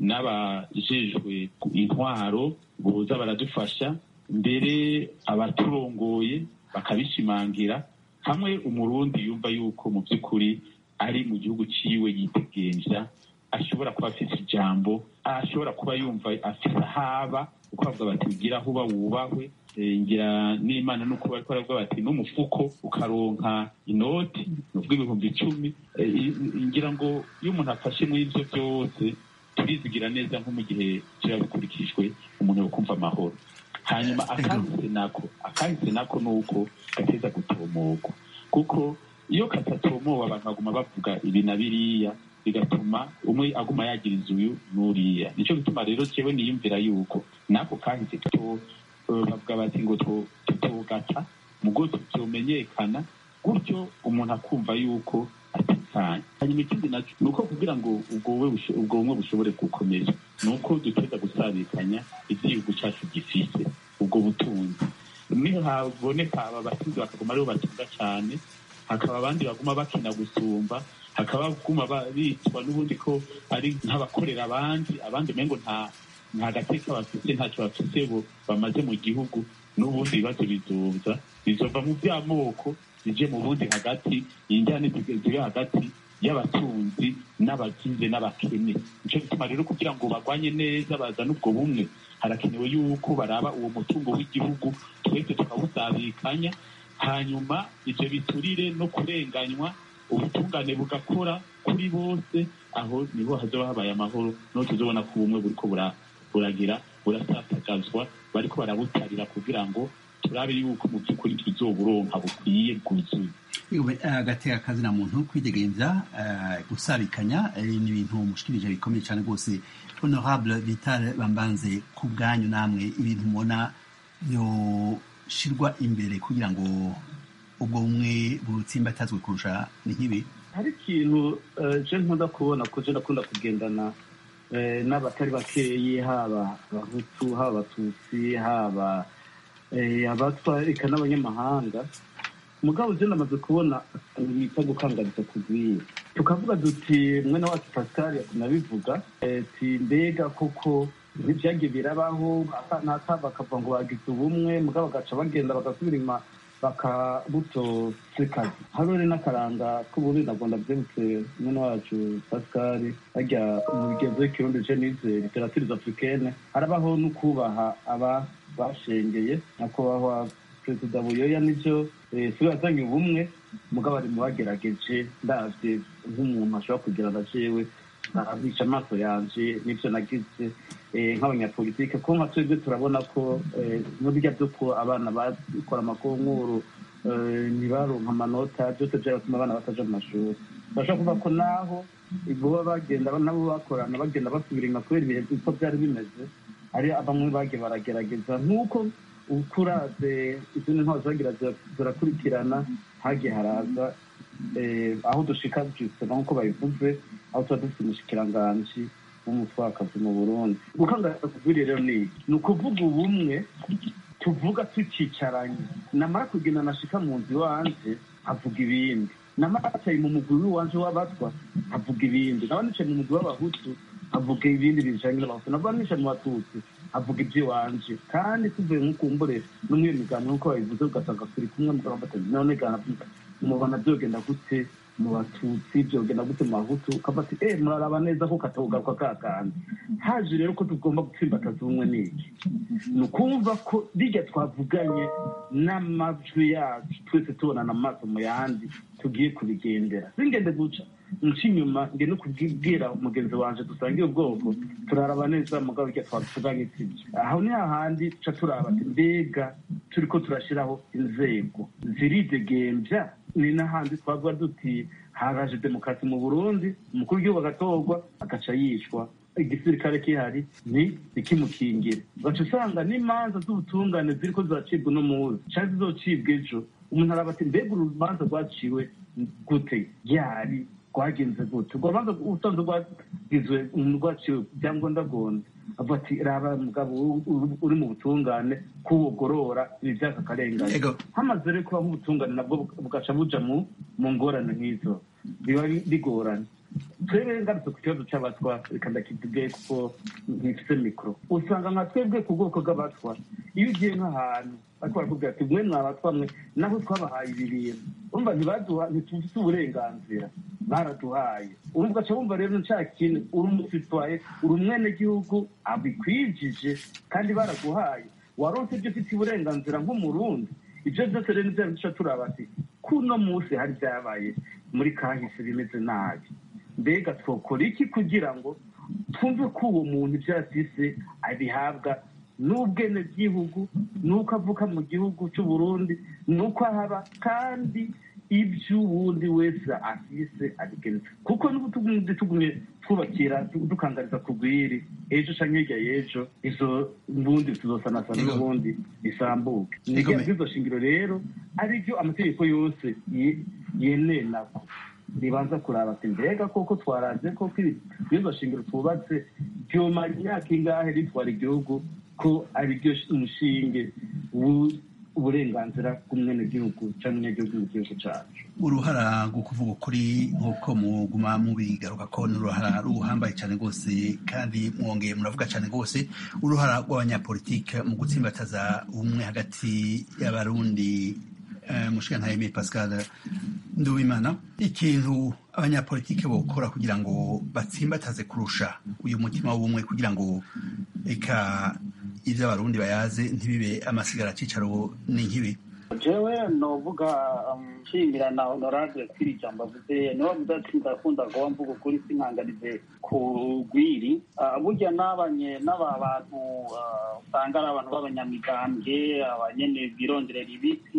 n'abajejwe intwaro boza baradufasha mbere abaturongoye bakabishimangira hamwe umurundi yumva yuko mu by'ukuri ari mu gihugu ciwe yitegenja ashobora kuba afite ijambo ashobora kuba yumva afite ahaba uko bavuga bati ugira aho uba wubahwe ngira n'imana nuko bariko baravuga bati n'umufuko ukaronka inoti nuvuga ibihumbi icumi ngira ngo iyo umuntu afashe muri ivyo byose turizigira neza nko mu gihe kiba bikurikijwe umuntu yokumva amahoro hanyuma akahise nako akahise nako ni uko gateza gutomogwa kuko iyo katatomowe abantu baguma bavuga ibi na biriya bigatuma umwe aguma yagira inzu uyu n'uriya nico gituma rero jewe niyumvira yuko nako kahise to bavuga bati ngo tutogata mugo tuzomenyekana gutyo umuntu akumva yuko atekanye hanyuma ikindi naco ni uko kugira ngo ubwo bumwe bushobore gukomeza ni uko duteza gusabikanya ivy'igihugu cacu gifise ubwo butunzi niho haboneka aba batunzi bakaguma aribo batunga cane hakaba abandi baguma bakina gusumba hakaba baguma bitwa n'ubundi ko ari nk'abakorera abandi abandi umengo nta nta gateka bafise ntacyo bafise bo bamaze mu gihugu n'ubundi ibibazo bizoza bizova mu vy'amoko bije mu bundi hagati injyane ziri hagati y'abatunzi n'abagize n'abakene nico gituma rero kugira ngo bagwanye neza bazane ubwo bumwe harakenewe yuko baraba uwo mutungo w'igihugu twese tukawusabikanya hanyuma ibyo biturire no kurenganywa ubutungane bugakora kuri bose aho niho hazaba habaye amahoro niho tuzobona ko ubumwe buriko buragira burasatagazwa bariko barabutarira kugira ngo turabe yuko mu by'ukuri tuzoburonka bukwiye bwuzuye agateka kazina muntu kwidegemvya gusabikanya ni ibintu mushikirije bikomeye cyane rwose honorable vital bambanze ku bwanyu namwe ibintu mubona yoshirwa imbere kugira ngo ubwo bumwe butsimbatazwe kurusha ni nk'ibi hari ikintu je nkunda kubona ko je ndakunda kugendana n'abatari bakeyi haba abahutu haba abatutsi haba abatwa eka n'abanyamahanga mugabo je namaze kubona bita gukangariza kugwira tukavuga duti mwene wacu pascal nabivuga ti mbega koko ntibyagiye birabaho nata bakavuga ngo bagize ubumwe mugabo bagaca bagenda bagasubira inyuma bakabutosekaza harore n'akaranga k'ububi nabwo ndabyibutse mwene wacu pascal hajya mu bigenzo y'ikirundi je nize literaturize africaine harabaho no kubaha aba bashengeye nyakubahwa perezida buyoya nivyo siwe yazanye ubumwe mugabo ari mu bagerageje ndavye nk'umuntu ashobora kugira na jewe narabica amaso yanje n'ivyo nagize nk'abanyapolitike ko nka twebwe turabona ko n'urya vyo ko abana bakora amakonkuru ntibaronka amanota byose vyaratuma abana bataja mu mashuri bashobora kuvuga ko naho boba bagenda nabo bakorana bagenda basubira inyuma kubera ibihe uko vyari bimeze hari bamwe bagiye baragerageza nk'uko ukuraze izindi ntwaro zagira zirakurikirana hagiye haraza aho dushika dufise nk'uko babivuze aho tuba dufite umushikiranganji w'umutwakazi mu burundi gukangurira kuvurira rero ni ni ukuvuga ubumwe tuvuga tucicaranye namara kugenda nashika mu nzu iwanje avuga ibindi namara yicaye mu mugwi w'iwanje w'abatwa avuga ibindi naba nicaye mu mugwi w'abahutu avuga ibindi bijanye n'abahutu naba nicaye mu batutsi avuga iby'iwanje kandi tuvuye nk'ukumbure no muri iyo miganiro nk'uko babivuze ugasanga turi kumwe mugabo batatu none ganavuga mubona byogenda gute mu batutsi byogenda gute mu bahutu ukavuga ati eh muraraba neza ko katabugaruka ka kandi haje rero ko tugomba gutsimbataza ubumwe n'iki ni ukumva ko rirya twavuganye n'amajwi yacu twese tubonana amaso mu yandi tugiye kubigendera singende guca nca inyuma nge no kubwira umugenzi wanje dusangiye ubwoko turaraba neza mugabo irya twavuganye sibyo aho ni hahandi tuca turaba ati mbega turiko turashiraho inzego ziridegembya ni n'ahandi twavuga duti haraje demokarasi mu burundi umukuru w'igihugu agatorwa agaca yicwa igisirikare kihari ni ikimukingire ugaca usanga n'imanza z'ubutungane ziriko ziracibwa uno muzi canke zizocibwa ejo umuntu araba ati mbega urubanza rwaciwe gute ryari rwagenze gute urwo rubanza usanze rwagizwe rwaciwe byangombwa gonda avuga ati raba mugabo uri mu butungane kuwugorora ibi byaka akarengane hamaze rero kuba nk'ubutungane nabwo bugaca buja mu ngorane nk'izo biba bigoranye twebwe ngarutse ku kibazo cy'abatwa reka ndakivuge kuko ntifite mikoro usanga nka twebwe ku bwoko bw'abatwa iyo ugiye nk'ahantu ariko barakubwira ati mwe mwabatwa mwe naho twabahaye ibi bintu urumva ntibaduha ntitufite uburenganzira baraduhaye urumva ugaca wumva rero nca kintu uri umusitwaye uri umwenegihugu abikwijije kandi baraguhaye waronse ibyo ufite uburenganzira nk'umurundi ibyo byose rero nivyo duca turaba ati kuno munsi hari byabaye muri kahise bimeze nabi mbega twokora iki kugira ngo twumve ko uwo muntu ibyo yafise abihabwa n'ubwenegihugu n'uko avuka mu gihugu cy'uburundi n'uko ahaba kandi ibyo uwundi wese afise abigenza kuko n'ubutugundi tugumye twubakira dukangariza kugwiri ejo canke hirya y'ejo izo mbundi tuzosanasana n'ubundi bisambuke nizo shingiro rero arivyo amategeko yose yenenako ribanza kuraba ati mbega koko twaraje koko izo shingiro twubatse vyomara imyaka ingahe ritwara igihugu ko ari ryo umushinge uburenganzira bw'umwenegihugu cyangwa umunyagihugu mu gihugu cyacu uruhara rwo kuvuga ukuri nk'uko muguma mubigaruka ko ni uruhara ruhambaye cyane rwose kandi mwongeye muravuga cyane rwose uruhara rw'abanyapolitike mu gutsimbataza ubumwe hagati y'abarundi mushikantaye pascal nduwimana ikintu abanyapolitike bokora kugira ngo batsimbataze kurusha uyu mutima w'ubumwe kugira ngo reka ibyo abarundi bayaze ntibibe amasigara cicaro ni nk'ibi jewe novuga nshimira na honorable kuri ijambo avuze niwe avuze ati ndakunda kuba mvuga ukuri sinkanganize ku rwiri burya n'abanye n'aba bantu usanga ari abantu b'abanyamigambwe abanyene bironderera ibiti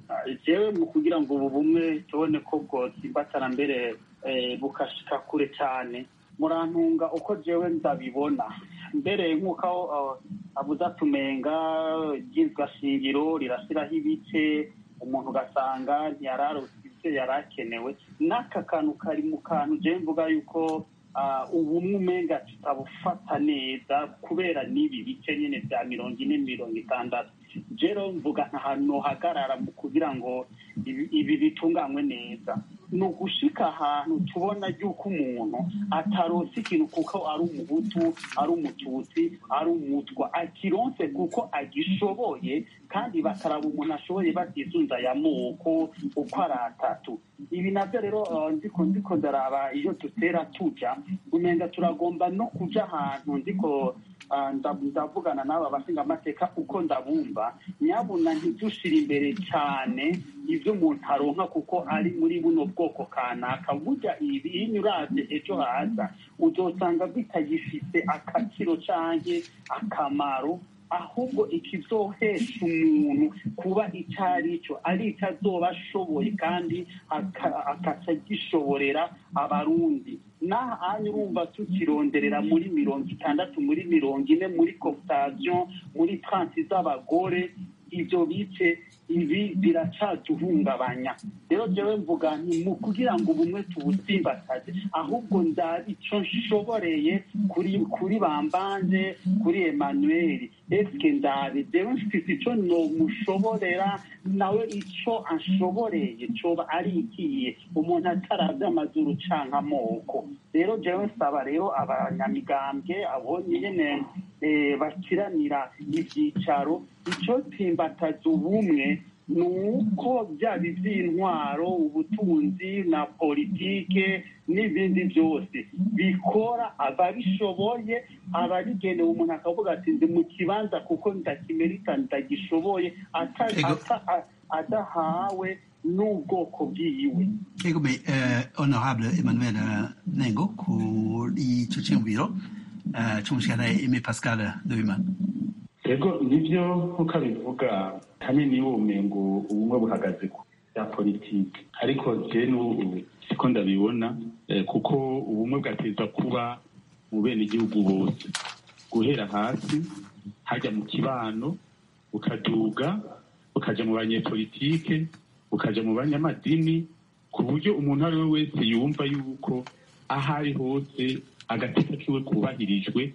jewe mu kugira ngo ubu bumwe tubone ko bwotsimbatana mbere bukashika kure cyane murantunga uko jewe ndabibona mbere nk'uko abuze atumenga ryitwa shingiro rirashyiraho ibice umuntu ugasanga ntiyararose ibyo yari akenewe n'aka kantu kari mu kantu jewe mvuga yuko ubumwe umenga tutabufata neza kubera n'ibi bice nyine bya mirongo ine mirongo itandatu rero mvuga ahantu hagarara mu kugira ngo ibi bitunganywe neza ni ugushika ahantu tubona yuko umuntu ataronse ikintu kuko ari umuhutu ari umututsi ari umutwa akironse kuko agishoboye kandi bakaraba umuntu ashoboye batisunza ya moko uko ari atatu ibi nabyo rero ndiko ndiko ndaraba iyo dutera tuja umenga turagomba no kuja ahantu ndiko ndavugana n'aba bashinga amateka uko ndabumva nyabuna ntidushire imbere cyane ibyo umuntu aronka kuko ari muri buno bwoko kanaka burya ibi iyo uravye ejo haza uzosanga bitagifite akaciro canke akamaro ahubwo ikizohesha umuntu kuba icyo ari cyo ari icyo azoba ashoboye kandi akaca gishoborera abarundi n'aha anya urumva tukironderera muri mirongo itandatu muri mirongo ine muri cooptation muri transi z'abagore ibyo bice ibi biracaduhungabanya rero jewe mvuga nti mu kugira ngo ubumwe tubusimbataze ahubwo ndabi ico nshoboreye kuri kuri bambanje kuri Emmanuel eske ndabi jewe mfise ico nomushoborera nawe ico anshoboreye coba ari ikiye umuntu ataravye amazuru canke amoko rero jewe nsaba rero abanyamigambwe abonye nyene bakiranira ivyicaro ico tsimbataza ubumwe ni uko byaba iby'intwaro ubutunzi na politike n'ibindi byose bikora ababishoboye ababigenewe umuntu akavuga ati ndi mu kibanza kuko ndakimerita ndagishoboye adahawe n'ubwoko bwiwe egome honorable emmanuel nengo kuri ico ciyumviro c'umushikana eme pascal ndabimana ego nibyo nk'uko abivuga hanini ubumengo ubumwe buhagaze ku bya politiki ariko je n'ubu siko ndabibona kuko ubumwe bwateza kuba mu bene igihugu bose guhera hasi hajya mu kibano bukaduga bukaja mu banyepolitike bukaja mu banyamadini ku buryo umuntu ari we wese yumva yuko aho ari hose agateka kiwe kubahirijwe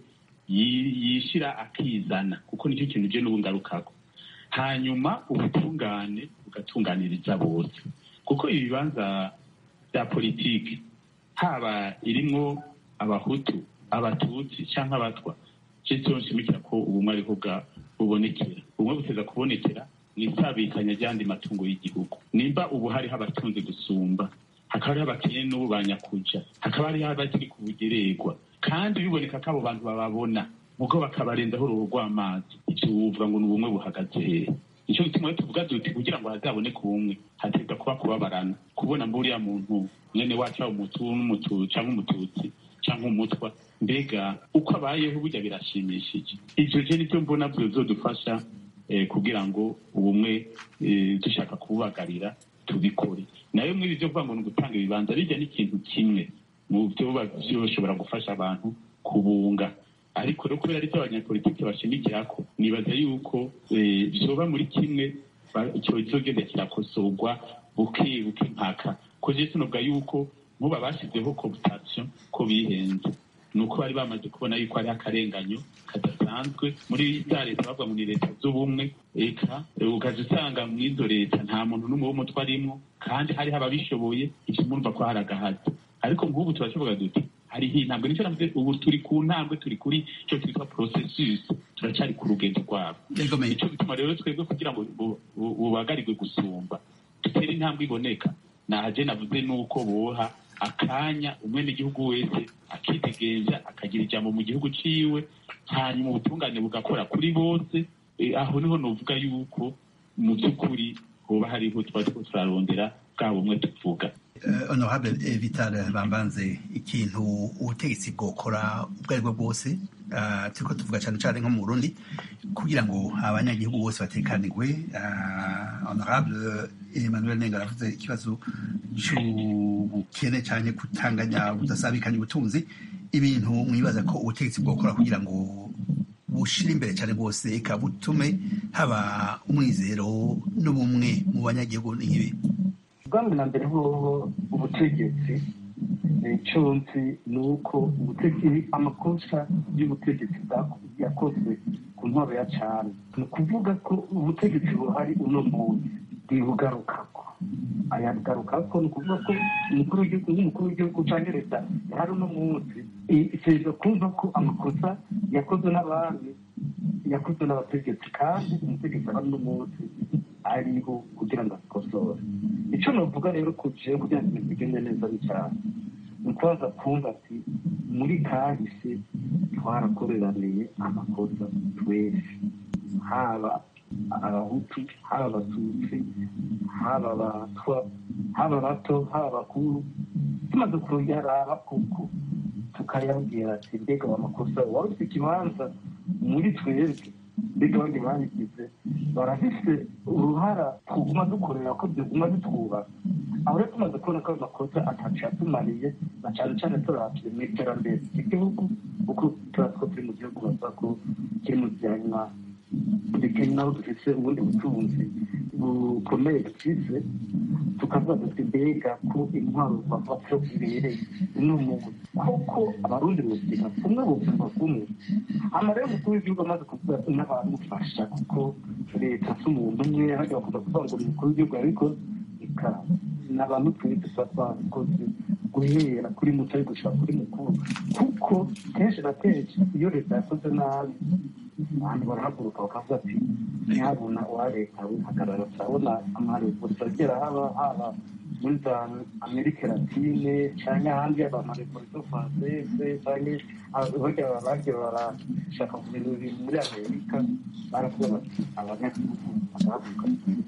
yishira akizana kuko nicyo kintu je n'ubu ngarukako hanyuma ubutungane bugatunganiriza bose kuko ibibanza bya politiki haba irimwo abahutu abatutsi canke abatwa je nshimikira ko ubumwe ariho bubonekera ubumwe buteza kubonekera n'isabikanya ry'andi matungo y'igihugu nimba ubu hariho abatunzi gusumba hakaba hariho abakene n'ubu banyakuja hakaba hariho abakiri ku bugererwa kandi biboneka ko abo bantu bababona ubwo bakabarenzaho uruhu rw'amazi ivyo wuvuga ngo ni ubumwe buhagaze hehe nico gituma rero tuvuga duti kugira ngo hazaboneke ubumwe hategwa kuba kubabarana kubona mburiya muntu mwene wacu aba umutu n'umutu canke umututsi canke umutwa mbega uko abayeho burya birashimishije ivyo je nivyo mbona bizodufasha kugira ngo ubumwe dushaka kububagarira tubikore nayo muri ivyo kuvuga ngo ni ugutanga ibibanza bijya n'ikintu kimwe mu byo byoshobora gufasha abantu kubunga ariko rero kubera aricyo abanyapolitiki bashimikirako nibaza yuko vyoba muri kimwe icyo kizogenda kirakosorwa buke buke mpaka ko je sinovuga yuko nkuba bashyizeho cooptation ko bihenze ni uko bari bamaze kubona yuko hariho akarenganyo kadasanzwe muri za leta bavuga ngo ni leta z'ubumwe eka ukaza usanga mu izo leta nta muntu n'umwe w'umutwe arimwo kandi hariho ababishoboye ivyo murumva ko hari agahato ariko nk'ubu turashoboga duti hariho intambwe nicyo navuze ubu turi ku ntambwe turi kuri icyo twitwa processus turacari ku rugendo rwabo nico bituma rero twebwe kugira ngo bubagarirwe gusumba dutere intambwe iboneka naje navuze nuko boha akanya umwenegihugu wese akitegenza akagira ijambo mu gihugu ciwe hanyuma ubutungane bugakora kuri bose aho niho novuga yuko mu by'ukuri hoba hariho tuba turiko turarondera bwa bumwe tuvuga Uh, honorable eh, vital bambanze ikintu ubutegetsi bwokora ubwo ari bwo bwose uh, turiko tuvuga cyane cyane nko mu burundi kugira ngo abanyagihugu bose batekanirwe uh, honorable emmanuel nenga aravuze ikibazo c'ubukene cyane kutanganya budasabikanya ubutunzi ibintu mwibaza ko ubutegetsi bwokora kugira ngo bushira imbere cyane rwose eka butume haba umwizero n'ubumwe mu banyagihugu n'ibi ubwami na mbere hoho ubutegetsi icyo nzi ni uko ubutegetsi amakosa y'ubutegetsi yakozwe ku ntwaro ya cyane ni ukuvuga ko ubutegetsi buhari uno munsi bwibugarukako ayagarukako ni ukuvuga ko umukuru w'igihugu nk'umukuru w'igihugu cyangwa leta yari uno munsi iteza kumva ko amakosa yakozwe n'abandi yakozwe n'abategetsi kandi umutegetsi aba uno munsi ariho kugira ngo akosore icyo navuga rero ku jewe kugira ngo ibintu bigende neza cyane ni ukubaza kumva ati muri kahise twarakoreraniye amakosa twese haba abahutu haba abatutsi haba abatwa haba abato haba abakuru tumaze kuyaraba kuko tukayabwira ati mbega amakosa wari ufite ikibanza muri twebwe mbega abandi babigize barafise uruhara tuguma dukorera ko byaguma bitwubaka aho rero tumaze kubona ko ayo makosa atacu yatumariye na cyane cyane turabye mu iterambere ry'igihugu kuko turatwo turi mu gihugu bavuga ko kiri mu byanywa ndetse naho dufite ubundi butunzi bukomeye dufise tukavuga duti mbega ko intwaro bafata zibereye uno muntu koko abarundi buzima kumwe bumva kumwe amarero umukuru w'igihugu amaze kuvuga n'abamufasha kuko leta si umuntu umwe hajya bakunda kuvuga ngo umukuru w'igihugu ariko ikaba ni abantu turi dusa twakoze guhera kuri muto ari gushaka kuri mukuru kuko kenshi na kenshi iyo leta yakoze nabi abantu barahaguruka bakavuga ati ntihabona uwa leta wihagarara turabona amarevolisiyo agera haba haba muri za amerika latine cyangwa ahandi yaba amarevolisiyo francese cyangwa barya bagiye barashaka kubintu biri muri amerika baravuga bati abanyagihugu bagahaguruka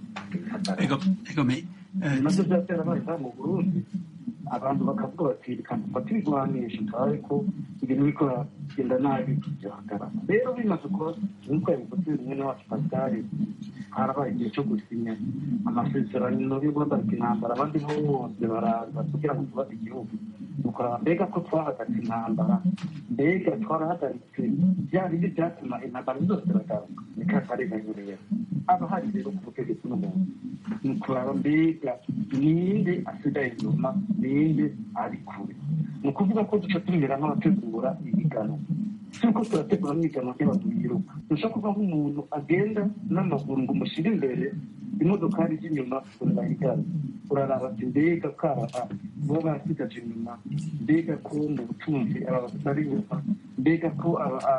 nabyo byaterabaye mu burundi abantu bakavuga bati reka dufate ibigwanisho turabe ko ibintu biriko biragenda nabi byahagarara rero bimaze kuba nk'uko yabivuze rimwe n'abacu pasitari harabaye igihe cyo gusinya amasezerano yo guhagarika intambara abandi bose baraza kugira ngo twubake igihugu dukora mbega ko twahagaritse intambara mbega twarahagaritse bya bindi byatuma intambara zose ziragaruka ni katarenganye rero aba hari rero ku butegetsi n'umuntu ni ukuraba mbega ninde asigaye inyuma ninde ari kure ni ukuvuga ko duca tumera nk'abategura ibiganwa turiko turategura n'ibiganwa by'abantu biruka dushobora kuva nk'umuntu agenda n'amaguru ngo umushyire imbere imodokari z'inyuma urarahigana uraraba ati mbega karaha baba barasigaje inyuma mbega ko mu butunzi aba batari inyuma mbega ko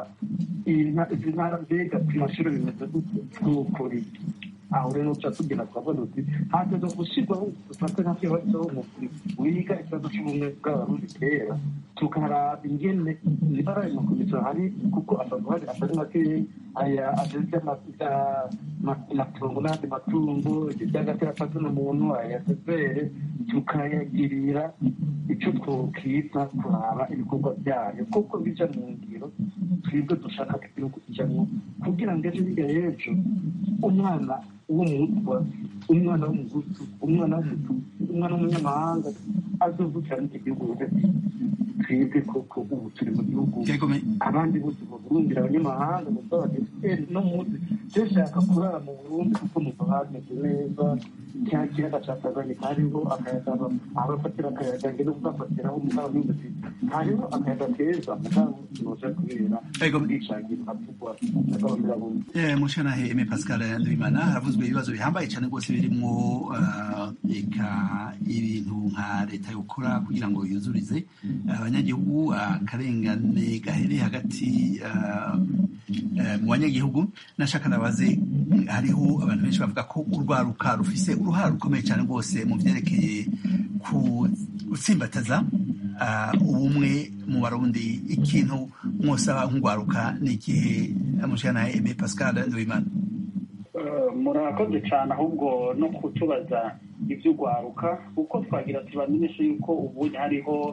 izi ntara mbega ku mashuri bimeze gute twokora iki aho rero tuca tugenda twavuga uti hageze gushyirwaho dufate nka kibazo umukuru wiga ikibazo cy'ubumwe bw'abarundi kera tukaraba ingene nibara ayo makomisiyo hari kuko asanzwe hari atari makeya aya ageze amatungo n'andi matungo iby'agatera kazina muntu aya sezere tukayagirira icyo twokita kuraba ibikorwa byayo kuko bija mu ngiro twebwe dushaka ko igihugu kijamwo kugira ngo ejo hirya y'ejo umwana w'umutwa umwana w'umugutu umwana w'umututsi umwana w'umunyamahanga azovukira n'iki gihugu hagati twebwe koko ubu turi mu gihugu abandi bose mu burundi abanyamahanga mu bw'abadeputeri no munsi dushaka kurara mu burundi kuko muva hameze neza cya kiyaga cya tanganyika hariho akayaga abafatira akayaga ngene kugafatiraho umugabo n'inzozi hariho akayaga keza mugabo tunoja kubera ubwicanyi havugwa n'agahomera mushanahe eme pascal ndabimana haravuzwe ibibazo bihambaye cyane rwose birimwo eka ibintu nka leta yokora kugira ngo yuzurize abanyagihugu akarengane gahere hagati mu banyagihugu nashaka nabaze hariho abantu benshi bavuga ko urwaruka rufise uruhara rukomeye cyane rwose mu byerekeye gutsimbataza ubumwe mu barundi ikintu mwosaba nk'urwaruka ni igihe amushana eme pascal ndabimana murakoze cyane ahubwo no kutubaza iby'urwaruka kuko twagira tubamenyeshe yuko ubu hariho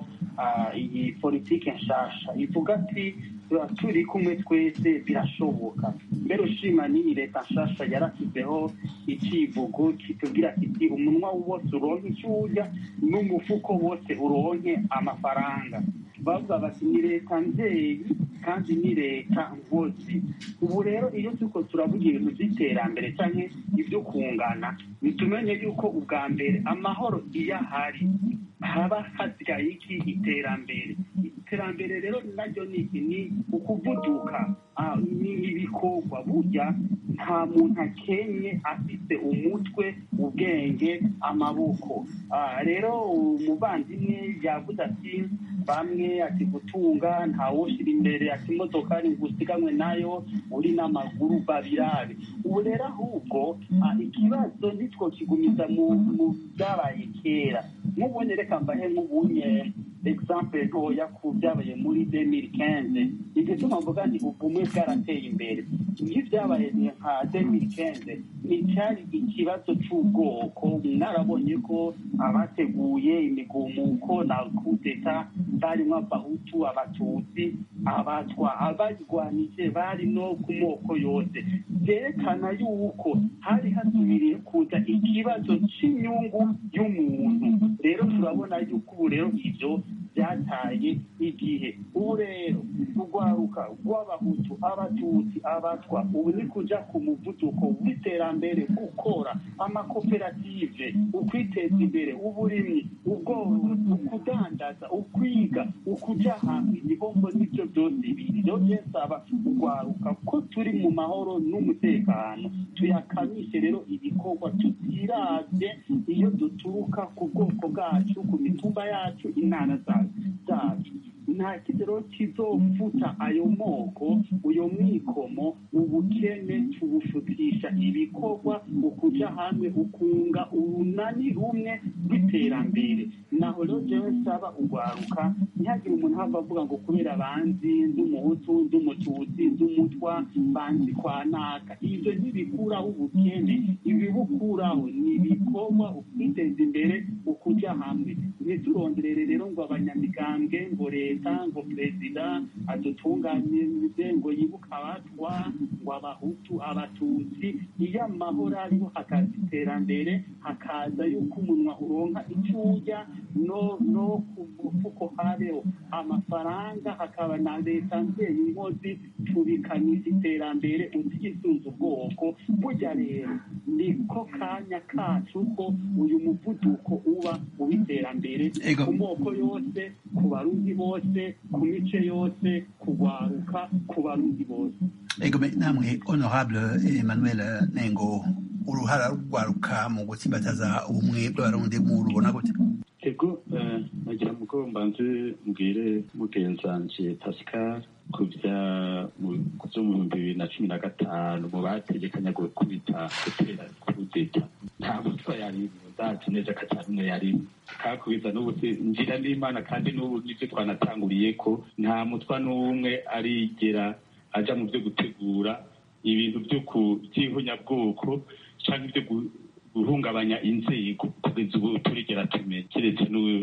iyi politiki nshasha ivuga ati turi kumwe twese birashoboka mbere ushima n'iyi leta nshasha yarashyizeho icivugo kitubwira kiti umunwa wose uronke icyo urya n'umufuko wose uronke amafaranga bavuga bati ni leta nzeri kandi ni leta nkozi ubu rero iyo turiko turavuga ibintu by'iterambere cyangwa ibyo kungana bitumenye yuko ubwa mbere amahoro iyo ahari haba hasigaye iki iterambere iterambere rero naryo ni iki ni ukuvuduka ni ibikorwa burya nta muntu akenye afite umutwe ubwenge amaboko rero umuvandimwe yavuze ati bamwe ati gutunga ntawushyira imbere ati imodokari ngo usiganwe nayo uri n'amaguru babirabe ubu rero ahubwo ikibazo nitwo kigumiza mu byabaye kera nk'ubunye reka mbahe nk'ubunye example ntoya ku byabaye muri demiri kenze igituma mvuga nti ubumwe bwarateye imbere iyo byabaye nka demiri kenze nticyari ikibazo cy'ubwoko mwarabonye ko abateguye imigumuko na kudeta barimo abahutu abatutsi abatwa abayirwanije bari no ku moko yose byerekana yuko hari hasubiriye kuza ikibazo cy'inyungu y'umuntu rero turabona yuko ubu rero ibyo byataye igihe ubu rero urwaruka rw'abahutu abatutsi abatwa ubu ni kujya ku muvuduko w'iterambere gukora amakoperative ukwiteza imbere uburimyi ubworozi ukudandaza ukwiga ukujya hamwe niho mbona ibyo byose biri rero byesaba urwaruka ko turi mu mahoro n'umutekano tuyakamishe rero ibikorwa tutirabye iyo duturuka ku bwoko bwacu ku mitumba yacu inana zacu nta kigero kizofuta ayo moko uyo mwikomo ubukene tubufutisha ibikorwa ukuja hamwe ukunga urunani rumwe rw'iterambere naho rero jewe nsaba urwaruka ntihagire umuntu hava avuga ngo kubera banzi nd'umuhutu nd'umututsi nd'umutwa banzi kwa naka ibyo ntibikuraho ubukene ibibukuraho ni ibikorwa ukwiteza imbere ukuja hamwe ntituronderere rero ngo abanyamigambwe ngo leta ngo perezida adutunganyirize ngo yibuke abatwa ngo abahutu abatutsi iyo amahoro ariho hakaza iterambere hakaza yuko umunwa uronka icyo urya no no ku mufuko habeho amafaranga hakaba na leta nzeye inkozi tubikanisha iterambere utigisunze ubwoko burya rero niko kanya kacu ko uyu muvuduko uba uw'iterambere ku moko yose ku barundi bose ku mice yose kugwaruka ku barundi bose ego namwe honorable emmanuel nengo uruhara rwaruka mu gutsimbataza ubumwe bw'abarundi murubona gute ego nagira mugo mbanze mbwire mugenzanje pascal ku bya byo mu bihumbi bibiri na cumi na gatanu mu bategekanya gukubita gutera kudeta nta mutwa yari ndazi neza ko atari umwe yari kakubita n'ubu ngira n'imana kandi n'ubu nibyo twanatanguriye ko nta mutwa n'umwe arigera aja mu byo gutegura ibintu byo ku by'ihunyabwoko cyangwa ibyo guhungabanya inzego kugeza ubu turigera tumenye keretse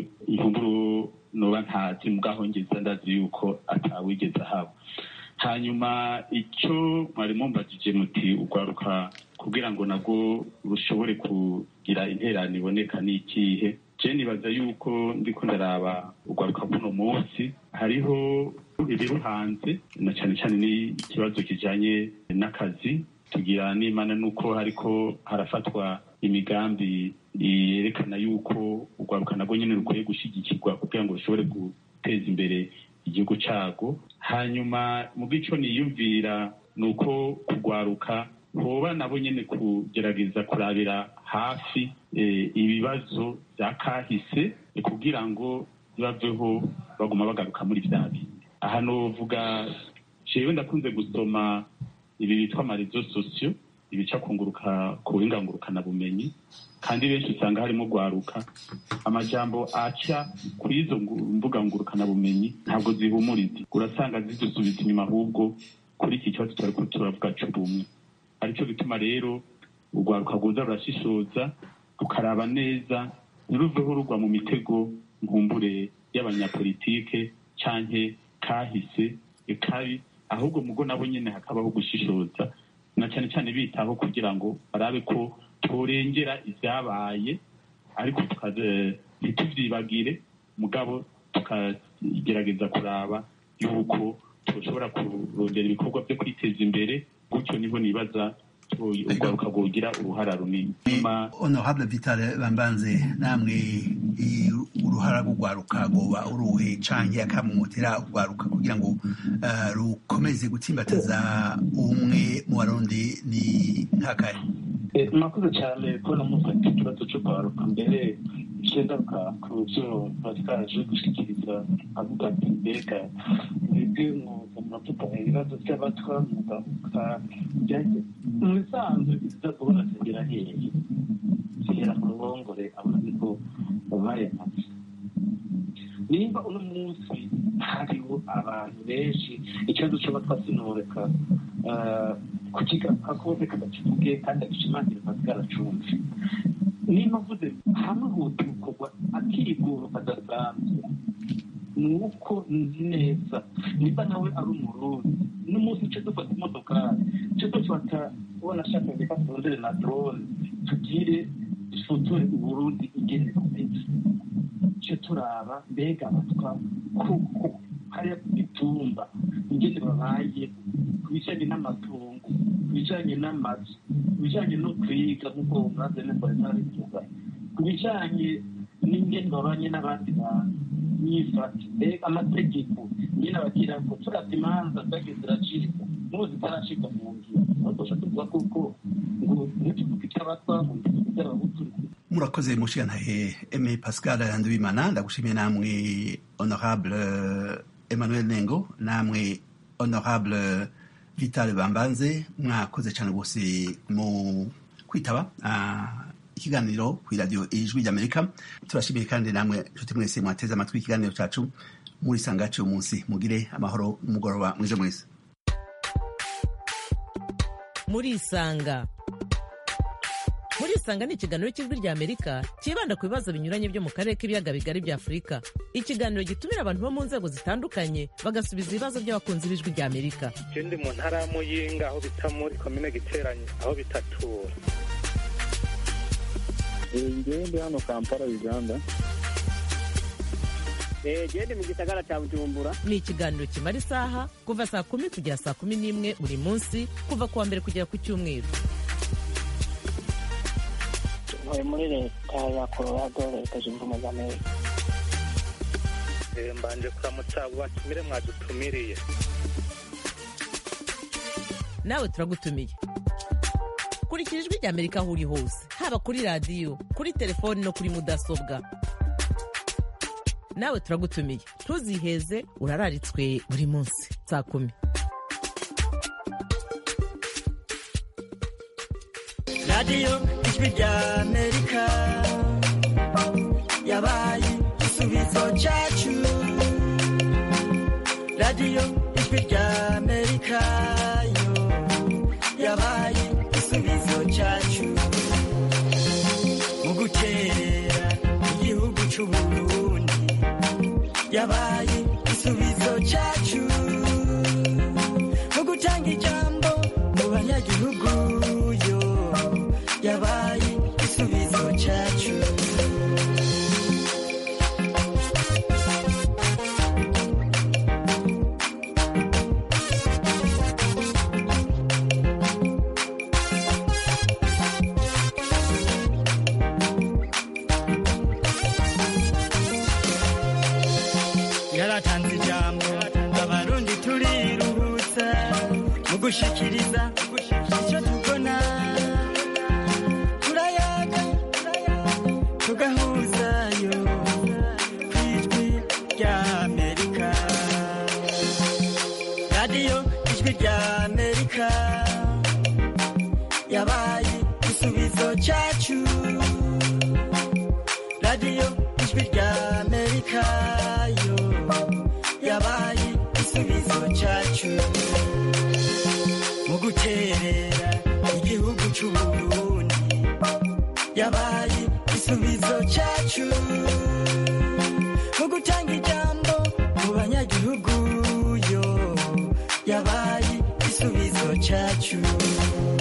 inkuru noba ntazi mubwaho ngeza ndazi yuko atawigeze ahaba hanyuma icyo mwari mumbajije muti urwaruka kugira ngo nabwo rushobore kugira interano iboneka ni ikihe je nibaza yuko ndiko ndaraba urwaruka bw'uno munsi hariho ibiruhanze na cyane cyane n'ikibazo kijanye n'akazi tugira n'imana nuko hariko harafatwa imigambi yerekana yuko urwaruka nabwo nyine rukwiye gushyigikirwa kugira ngo rushobore guteza imbere igihugu cyago hanyuma mu bw'ico niyumvira ni uko kurwaruka hoba nabo nyine kugerageza kurabira hafi ibibazo bya kahise kugira ngo baveho baguma bagaruka muri bya bindi aha novuga jewe ndakunze gusoma ibi bitwa amarezo sosiyo ibica kunguruka ku buhingangurukana bumenyi kandi benshi usanga harimo gwaruka amajambo aca kuri izo mbuga ngurukana bumenyi ntabwo zihumuriza urasanga zidusubiza inyuma ahubwo kuri iki kibazo turiko turavuga c'ubumwe aricyo gituma rero urwaruka rwoza rurashishoza rukaraba neza ntiruveho rugwa mu mitego nkumbure y'abanyapolitike canke kahise kabi ahubwo mugo nabo nyene hakabaho gushishoza na cane cane bitaho kugira ngo barabe ko torengera ivyabaye ariko tukaze ntituvyibagire mugabo tukagerageza kuraba yuko tushobora kurondera ibikorwa vyo kwiteza imbere gutyo niho nibaza urwaruka rwogira uruhara runini honorable vitale bambanze namwe uruhara rw'urwaruka rwoba uruhe canke akamumutera urwaruka kugira ngo rukomeze gutsimbataza ubumwe mu barundi ni nkakaye mwakoze cyane kubona mufata ikibazo cyo kwaruka mbere cendaruka ku byo batwaje gushikiriza avuga ati mbega mwebwe mwuga muravuga ibibazo by'abatwa mwuga byajye mu bisanzwe biza kubona zigera hehe zigera ku ruhongore abona niko bayamaze nimba uno munsi hariho abantu benshi ikibazo cy'abatwa sinoreka kukigaruka kose kadakivuge kandi agishimangira kazgaracumve nimba mvuze hamwe huti gukorwa akiguro kadasanzwe ni uko nzi neza nimba nawe ari umurundi n'umunsi cyo dufata imodokari cyo dufata ubona ashaka reka turondere na drone tugire dusutore uburundi ingene kumeze cyo turaba mbega abatwa kuko hariya ku mitumba ingene babaye ku bijanye n'amatungo ku bijanye n'amazu ku bijanye no kwiga nk'uko umwaze neza bivuga ku bijanye n'ingene babanye n'abandi bantu nyifati mbega amategeko nyine abagira ngo turata imanza zagiye ziracika n'ubu zitaracika mu ngiro badusha tuvuga kuko ngo ntituvuge icy'abatwa ngo ntituvuge icy'abahutu murakoze mushigantahe eme pascal ndabimana ndagushimiye namwe honorable emmanuel nengo namwe honorable vital bambanze mwakoze cyane rwose mu kwitaba ikiganiro ku iradiyo ijwi ry'amerika turashimiye kandi namwe nshuti mwese mwateze amatwi ikiganiro cyacu muri sangaci uyu munsi mugire amahoro umugoroba mwije mwese murisanga murisanga ni ikiganiro cy'ijwi ry'amerika cyibanda ku bibazo binyuranye byo mu karere k'ibiyaga bigari bya afurika ikiganiro gitumira abantu bo mu nzego zitandukanye bagasubiza ibibazo by'abakunzi b'ijwi ry'amerika ndi mu ntara ya muyinga aho bita muri komine giteranye aho bitatura ngewe ndi hano kampala uganda gende mu gisagara cya bujumbura ni ikiganiro kimara isaha kuva saa kumi kugera saa kumi n'imwe buri munsi kuva ku wa mbere kugera ku cyumweru ntuye muri leta ya colorado leta zunze ubumwe za amerika mbanje kuramutsa abo batumire mwadutumiriye nawe turagutumiye kurikira ijwi ry'amerika aho uri hose haba kuri radiyo kuri telefoni no kuri mudasobwa nawe turagutumiye ntuziheze urararitswe buri munsi saa kumi radiyo ijwi ry'amerika yabaye igisubizo cyacu radiyo ijwi ry'amerika yo yabaye igisubizo cyacu mu guterera igihugu cy'uburundi yabaye igisubizo cyacu mu gutanga ijambo mu banyagihugu yo yabaye igisubizo cyacu yaratanze ijambo abarundi turiruhutsa mu gushikiriza icyo tubona turayaga tugahuzayo ku ijwi ry'amerika radiyo ijwi ry'amerika yabaye igisubizo cyacu radiyo ijwi ry'amerika yo yabaye igisubizo cyacu mu guterera igihugu cy'uburundi yabaye igisubizo cyacu mu gutanga ijambo mu banyagihugu yo yabaye igisubizo cyacu